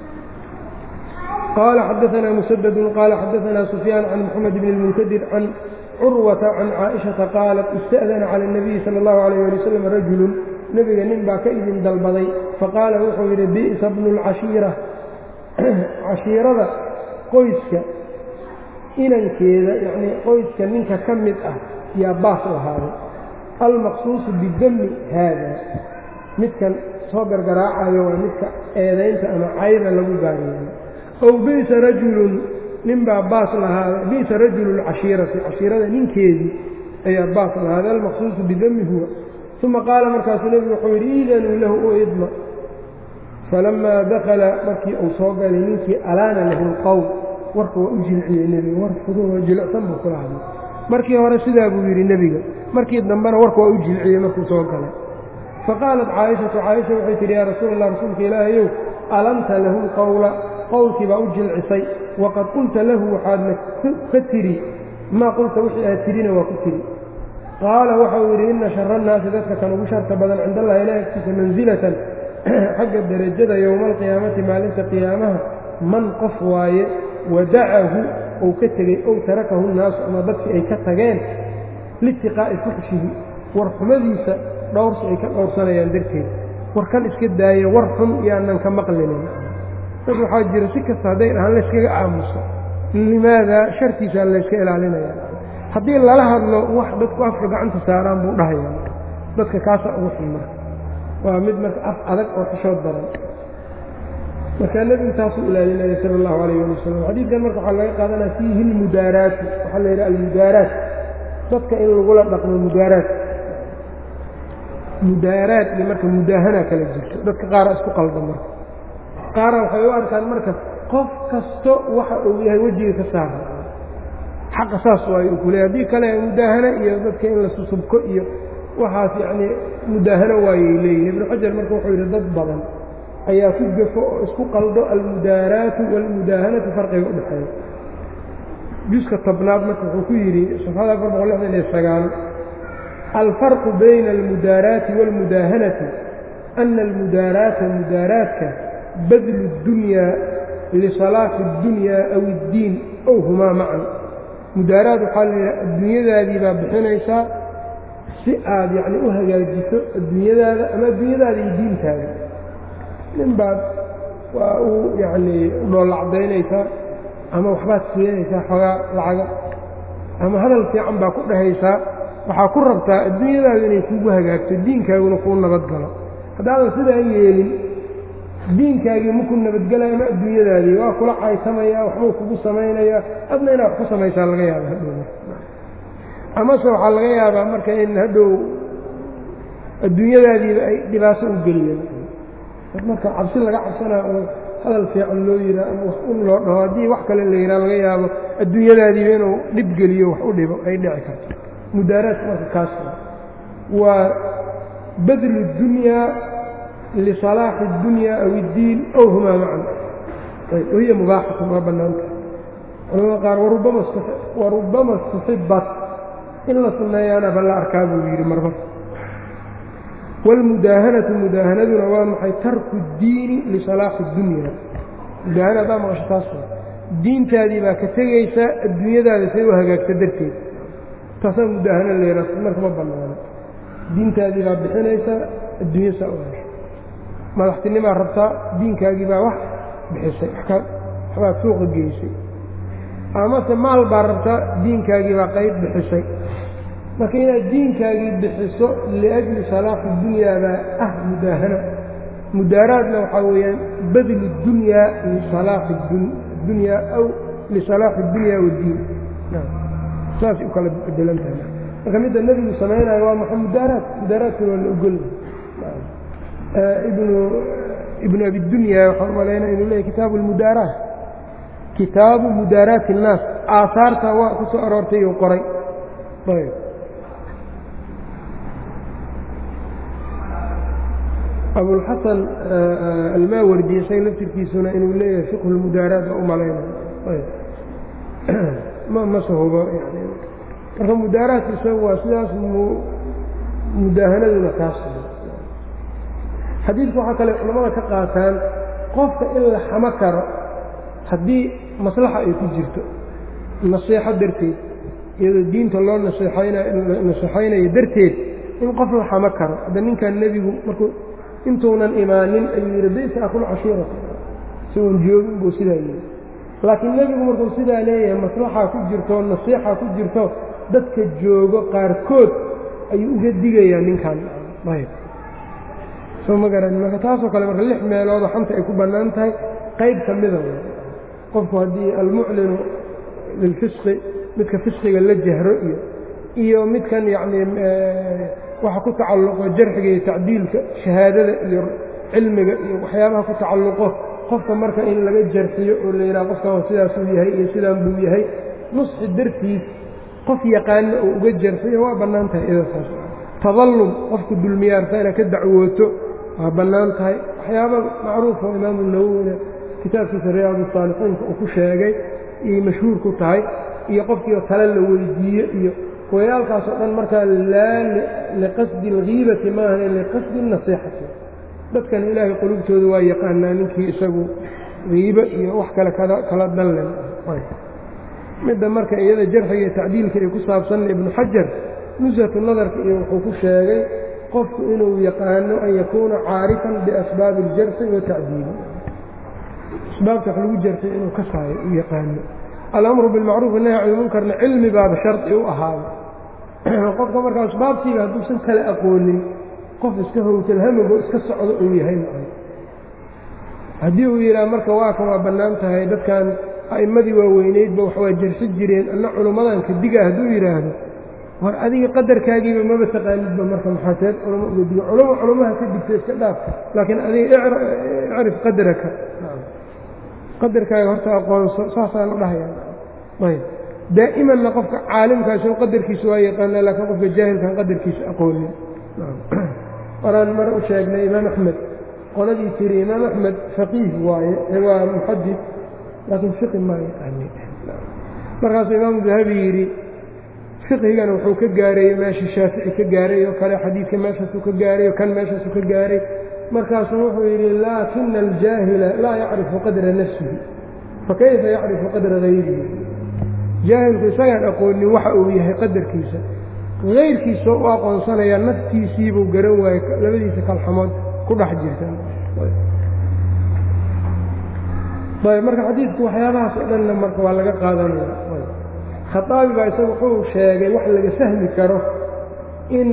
qaala xadaanaa musadadun qaala xadaanaa sufyaan can moxamed bn اlmunkadir can curwata can caaishata qaalat ista'dana cala اnabiyi sala اllahu alayh ali wasalam rajulun nebiga nin baa ka idin dalbaday faqaala wuxuu yidhi bi'sa bnu اlcashiira cashiirada qoyska inankeeda yacnii qoyska ninka ka mid ah yaa baas lahaaday almaqsuusu bidami haada midkan soo gargaraacayo waa midka eedaynta ama cayda lagu gaaryeeyo ow bi'sa rajulun ninbaa baas lahaada bi'sa rajulu lcashiirati cashiirada ninkeedii ayaa baas lahaada almaqsuusu bidami huwa uma qaala markaasuu nebigu wuxuu yidhi iidanuu lahu u idma falamaa dakala markii uu soo galay ninkii alaana lahu lqowl warka waa u jilciyey nebiga war fududoo jilicsan buu kula hadlay markii hore sidaa buu yidhi nebiga markii dambena warka waa u jilciyey markuu soo galay faqaalat caaishatu caaisha waxay tidhi yaa rasuul allah rasuulka ilaahayow alanta lahu lqowla qowlkii baa u jilcisay waqad qulta lahu waxaadna ka tidhi maa qulta wixii aad tidhina waa ku tidhi qaala waxau yidhi inna shara annaasi dadka kan ugu sharta badan cinda allahi ilaah agtiisa mansilatan xagga derajada yowma alqiyaamati maalinta qiyaamaha man qof waaye wadacahu ou ka tegey ow tarakahu nnaasu ama dadkii ay ka tageen liitiqaa'i fuxshihi war xumadiisa dhowrsi ay ka dhowrsanayaan darteed war kan iska daaye war xun yaanan ka maqlinin dad waxaa jira si kasta hadday dhahaan layskaga aamuso limaadaa shartiisaa layska ilaalinaya haddii lala hadlo wax dadku afka gacanta saaraan buu dhahaya dadka kaasa ugu xun marka waa mid marka af adag oo xishood badan markaa nebigu taasuu ilaalinaya sala allahu alayh ali wasalam xadiidkan marka waxaa laga qaadanaya fiihi lmudaaraatu waxaa la yidhaha almudaaraat dadka in lagula dhaqmo mudaaraat mudaaraad iyo marka mudaahana kala jirto dadka qaara isku qalda marka qaara waxay u arkaan marka qof kasto waxa uu yahay wejiga ka saara xaqa saas waayo u kuleey haddii kale mudaahano iyo dadka in la susubko iyo waxaas yacnii mudaahano waayay leeyihin ibnu xajar marka wuxuu yidhi dad badan ayaa ku gafo oo isku qaldo almudaaraatu waalmudaahanatu farqiga u dhexeeya juska tobnaad marka wuxuu ku yidhi safxada afar boqol lixdan iyo sagaal alfarqu bayna almudaaraati wاlmudaahanati ana almudaaraata mudaaraadka badlu اdunyaa lisalaaxi اddunyaa aw اddiin ow humaa macan mudaaraad waxaa la yidhaha adduunyadaadii baa bixinaysaa si aad yacni u hagaajiso adduunyadaada ama adduunyadaada iyo diintaada nin baad waa u yacnii dhoolacdaynaysaa ama waxbaad siinaysaa xoogaa lacaga ama hadal fiican baa ku dhahaysaa waxaa ku rabtaa adduunyadaadu inay kuugu hagaagto diinkaaguna kuu nabadgalo haddaadan sidaa yeelin diinkaagii maku nabadgelaya ama adduunyadaadii waa kula caysamaya waxbuu kugu samaynayaa adna inaad wax ku samaysaa laga yaaba hadhow amase waxaa laga yaabaa marka in hadhow adduunyadaadiiba ay dhibaato u geliyeen marka cabsi laga cabsanaa oo hadal fiican loo yihaa ama wax un loo dhaho haddii wax kale la yidhaha laga yaabo adduunyadaadiiba inuu dhib geliyo wax u dhibo ay dhici karto mudaaraadka marka kaas waa badlu اdunyaa lisalaaxi اddunyaa aw اddiin ow humaa macan wahiya mubaaxatun waa bannaanta culamada qaar warubama suxibat in la sunneeyaana ba la arkaa buu yidhi marmar wاlmudaahanatu mudaahanaduna waa maxay tarku اddiini lisalaaxi اddunya mudaahana haddaa maqasho taas diintaadii baa ka tegaysaa adduunyadaada say u hagaagta darteed taasaa mudaahano leeraa marka ma bannaano diintaadii baa bixinaysaa adduunya saa u hesho madaxtinimaa rabtaa diinkaagii baa wax bixisay waxbaad suuqa geysay amase maal baa rabtaa diinkaagii baa qayb bixisay marka inaad diinkaagii bixiso liajli salaaxi dunyaa baa ah mudaahano mudaaraadna waxaa weeyaan badlu dunyaa lisalaaxi dunyaa aw lisalaaxi اdunyaa waddiin saasay u kala bedelan tahay marka midda nebigu samaynayo waa maxay mudaaraad mudaaraadkuna waa la ogolya ibnu ibnu abidunya waxaan umalaynaa inuu leeyahy kitaabu almudaaraat kitaabu mudaaraati الnaas aahaarta waa ku soo aroortay uu qoray ayb abulxasan almaawardi isaga laftirkiisuna inuu leeyahay fiqhu lmudaaraat waa u malaynaya ayb ma ma sahubo yani marka mudaaraadka isagu waa sidaas mudaahanaduna kaas xadiidku waxaa kale culamada ka qaataan qofka in la xamo karo haddii maslaxa ay ku jirto nasiixo darteed iyadoo diinta loo naseexaynayo darteed in qof la xamo karo hadda ninkan nebigu markuu intuunan imaanin ayuu yidhi bisa akul cashiirata isagoon joogin buu sidaa yidhi laakiin nebigu markuu sidaa leeyahay maslaxaa ku jirto nasiixa ku jirto dadka joogo qaarkood ayuu uga digayaa ninkan ayb soo ma garan marka taasoo kale marka lix meeloodoo xanta ay ku bannaan tahay qayb ka mida qofku haddii almuclinu lilfisqi midka fisqiga la jahro iyo iyo midkan yacnii waxa ku tacalluqo jarxiga iyo tacdiilka shahaadada iyo cilmiga iyo waxyaabaha ku tacalluqo qofka marka in laga jarxiyo oo la yidhaha qofkan sidaasuu yahay iyo sidaan buu yahay nusxi dartiis qof yaqaano oo uga jarxiyo waa bannaan tahay idasaas tadallum qofku dulmiyaarta inaad ka dacwooto waa bannaan tahay waxyaaba macruufa oo imaamu nawowina kitaabkiisa riyaadu saalixiinka uu ku sheegay iyay mashhuur ku tahay iyo qofkiio tale la weydiiyo iyo wayaalkaas oo dhan markaa laa liqasdi alghiibati maahan liqasdi nasiixati dadkan ilaahay qulubtooda waa yaqaanaa ninkii isagu hiibo iyo wax kale kala danlen midda marka iyada jarxiga iyo tacdiilka ay ku saabsanna ibnu xajar nusatu nadarka iyo wuxuu ku sheegay qofku inuu yaqaano an yakuuna caarifan biasbaabi aljarxi watacdiili asbaabta wax lagu jarxay inuu ka saayo u yaqaano alamru bilmacruuf nahy can ilmunkarna cilmi baaba shardi u ahaada qofka marka asbaabtiiba hadduusan kala aqoonin qof iska howtalhamigo iska socdo uu yahay haddii uu yidhaha marka waa kan waa bannaan tahay dadkan a'immadii waaweyneydba wax waa jarsi jireen anna culummadan ka diga hadduu yidhaahdo war adiga qadarkaagiiba maba taqaanidba marka maxaaseed culamo uga diga culamo culamaha ka digta iska dhaaf laakiin adiga icrif qadraka qadarkaaga horta aqoonso saasaa la dhahaya ayb daa'imanna qofka caalimkaasi qadarkiisa waa yaqaanaa laakiin qofka jaahilkan qadarkiisa aqoonin horaan mar u sheegnay imaam axmed qoladii tiri imaam axmed faqiih waaye waa muxadid laakiin fiqi maa yaqaani markaasuu imaamu dahabi yidhi fiqhigana wuxuu ka gaareeyo meeshii shaafici ka gaaray oo kale xadiidka meeshaasuu ka gaaray oo kan meeshaasuu ka gaaray markaasuu wuxuu yidhi laakina aljaahila laa yacrifu qadra nafsihi fakayfa yacrifu qadra hayrihi jaahilku isagaan aqoonin waxa uu yahay qadarkiisa hayrkiisoo u aqoonsanayaa naftiisiibuu garan waayey labadiisa kalxamood ku dhex jirta ayb marka xadiidku waxyaabahaas oo dhanna marka waa laga qaadanaya khaaabi baa isaga wuxuu sheegay wax laga fahmi karo in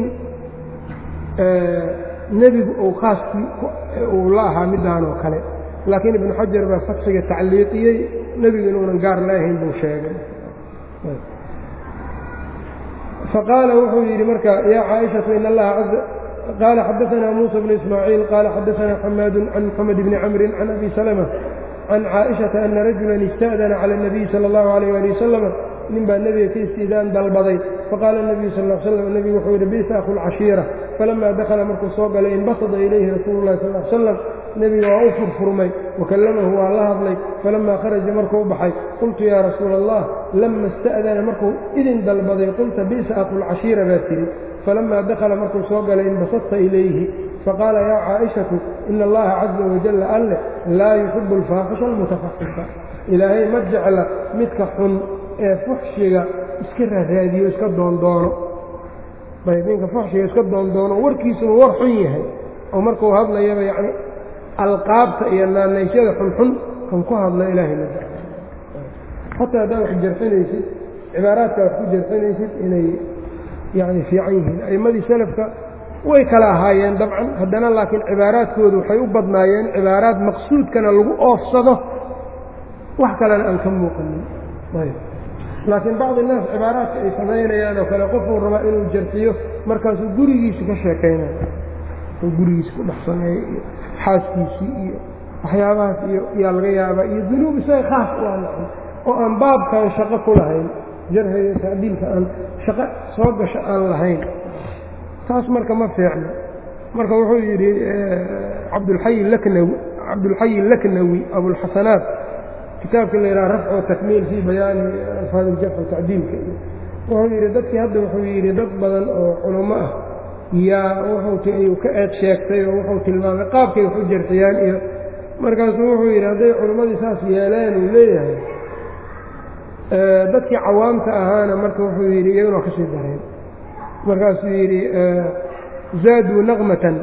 nebigu uu khaaskii uu la ahaa midaan oo kale laakiin ibnu xajar baa fatxiga tacliiqiyey nebigu inuunan gaar la ahayn buu sheegay faqaala wuxuu yidhi marka yaa caaishatu in allaha qaala xadaanaa muusa bnu ismaaciil qaala xadaanaa xamaadu can moxamed bni camrin can abi salma can caaishata ana rajulan ista'dana cala اnabiyi sala اllahu alayh ali wasalama nin baa nebiga ka istiidaan dalbaday faqaala nebiyu sal l slam nebigu wuxuu yidhi bisa aku lcashiira falamaa dakhala markuu soo galay inbasada ilayhi rasuulu llahi sal l slam nebiga waa u furfurmay wakallamahu waa la hadlay falamaa kharaja markuu baxay qultu yaa rasuula allah lama ista'dana markuu idin dalbaday qulta bisa aku lcashiira baa tidhi falamaa dakhala markuu soo galay inbasadta ilayhi faqaala yaa caaishatu ina allaha caza wajalla alleh laa yuxibu alfaaxisha almutafaxifa ilaahay ma jecla midka xun ee fuxshiga iska raaraadiyo iska doondoono ayb ninka fuxshiga iska doondoono warkiisuba war xun yahay oo markuu hadlayaba yacni alqaabta iyo naanaysyada xunxun kan ku hadla ilaahay ma jecla xataa haddaad wax jarxinaysid cibaaraadka wax ku jarxinaysid inay yacni fiican yihiin a'immadii salafka way kala ahaayeen dabcan haddana laakiin cibaaraadkoodu waxay u badnaayeen cibaaraad maqsuudkana lagu oofsado wax kalena aan ka muuqanin ayb laakiin bacdi naas cibaaraadka ay samaynayaan oo kale qofuu rabaa inuu jarxiyo markaasuu gurigiisi ka sheekaynayo uu gurigiisi ku dhex sameeyo iyo xaaskiisii iyo waxyaabahaas iyo yaa laga yaabaa iyo dunuub isaga khaas u aan oo aan baabkan shaqo ku lahayn jarxiga tacdiilka aan shaqo soo gasho aan lahayn taas marka ma fiicno marka wuxuu yidhi cabdulxayi laknawi cabdulxayi laknawi abulxasanaat kitaabka la yidhaha rafcu takmiil fii bayaani alfaad iljarx tacdiilka wuxuu yidhi dadkii hadda wuxuu yidhi dad badan oo culummo ah yaa wuxuu ka eed sheegtay oo wuxuu tilmaamay qaabkay wax u jarxiyaan iyo markaasuu wuxuu yidhi hadday culimmadii saas yeeleen uu leeyahay dadkii cawaamta ahaana marka wuxuu yidhi iyaguna waa ka sii dareen markaasuu yidhi zaaduu naqmatan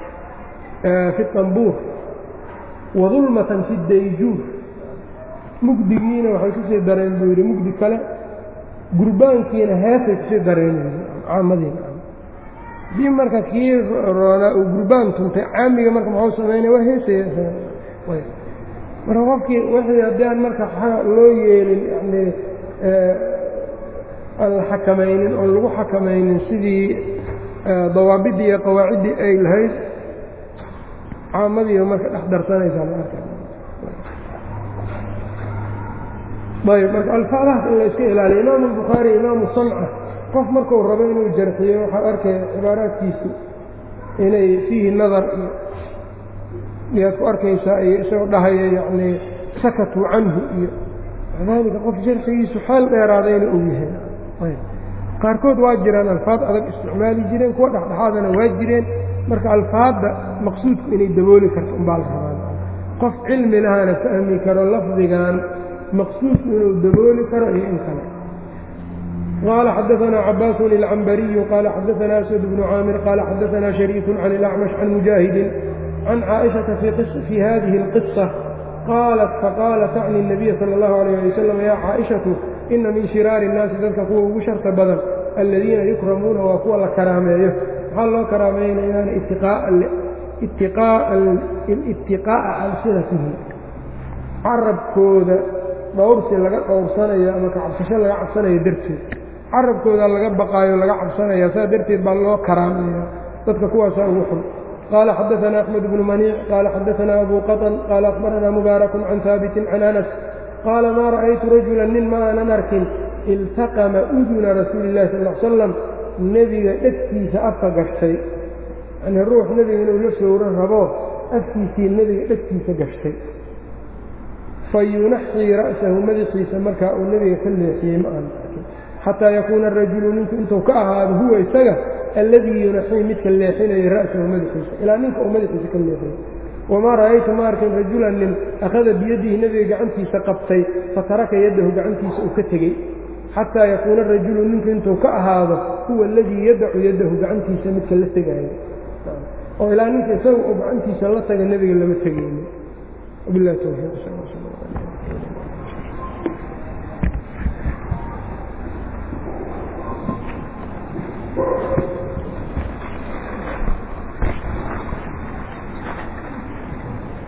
fi طambuur wadulmatan fi dayjuur mugdigiina waxay kusii dareen buu yidhi mugdi kale gurbaankiina heesay kusii dareen caamadiina dii marka kii roonaa uu gurbaan tuntay caamiga marka muxuu samaynaya waa heesaya marka qofkii wixii haddii aan marka loo yeelin yani aan la xakamaynin oon lagu xakamaynin sidii dawaabiddii iyo qawaaciddii ay lahayd caamadiiba marka dhex darsanaysaa la arka ayb marka alfaadahaas in la iska ilaaliyo imaamu albukhaari imaamu sanca qof markuu rabo inuu jarxiyo waxaad arkaya cibaaraadkiisu inay fiihi nadar iyo miyaad ku arkaysaa iyo isagoo dhahaya yacnii sakatuu canhu iyo daalika qof jarxigiisu xeel dheeraadayna uu yahay ayb qaarkood waa jiraan alfaad adag isticmaali jireen kuwa dhexdhexaadana waa jireen marka alfaadda maqsuudku inay dabooli karto umbaa la rabaa qof cilmi lahana fahmi karo lafdigan maqsuudku inuu dabooli karo iyo in kale qaala xadaanaa cabaasun ilcambariyu qaala xadaanaa aswad bnu caamir qaala xadaanaa shariiku can ilacmash can mujaahidin can caaishata fii hadihi اlqisa qaalat faqaala tacni الnabiya salى اllahu alayh ali wasalam yaa caaishatu ina min shiraari الnaasi dadka kuwa ugu sharta badan aladiina yukramuuna waa kuwa la karaameeyo maxaa loo karaamaynayaana itiqaa'a alsinatihim carabkooda dhowrsi laga dhowrsanayo ama kacabsasho laga cabsanayo darteed carabkooda laga baqaayo laga cabsanaya saa darteed baa loo karaameeya dadka kuwaasaa ugu xun qaala xadaanaa axmed bnu maniic qaala xadaanaa abu qaطn qaala akhbaranaa mubaarakun can haabitin can anas qaala maa ra'aytu rajulan nin ma aanan arkin iltaqama uduna rasuuli illahi sal l salam nebiga dhegtiisa afka gashtay yanii ruux nebiga inuu la sowro rabo afkiisii nebiga dhegtiisa gashtay fa yunaxii ra'sahu madaxiisa markaa uu nebiga ka leexiyey ma aanan arkin xataa yakuuna arajulu ninku intuu ka ahaado huwa isaga alladii yunaxii midka leexinaya ra'sahu madaxiisa ilaa ninka uu madaxiisa ka leexiyo wamaa ra'aytu ma arkin rajulan nin akhada biyadihi nebiga gacantiisa qabtay fataraka yaddahu gacantiisa uu ka tegey xataa yakuuna rajulu ninku intuu ka ahaado huwa aladii yadacu yaddahu gacantiisa midka la tegaayo oo ilaa ninka isaga uu gacantiisa la taga nebiga lama tegayni wabilahi towfiiq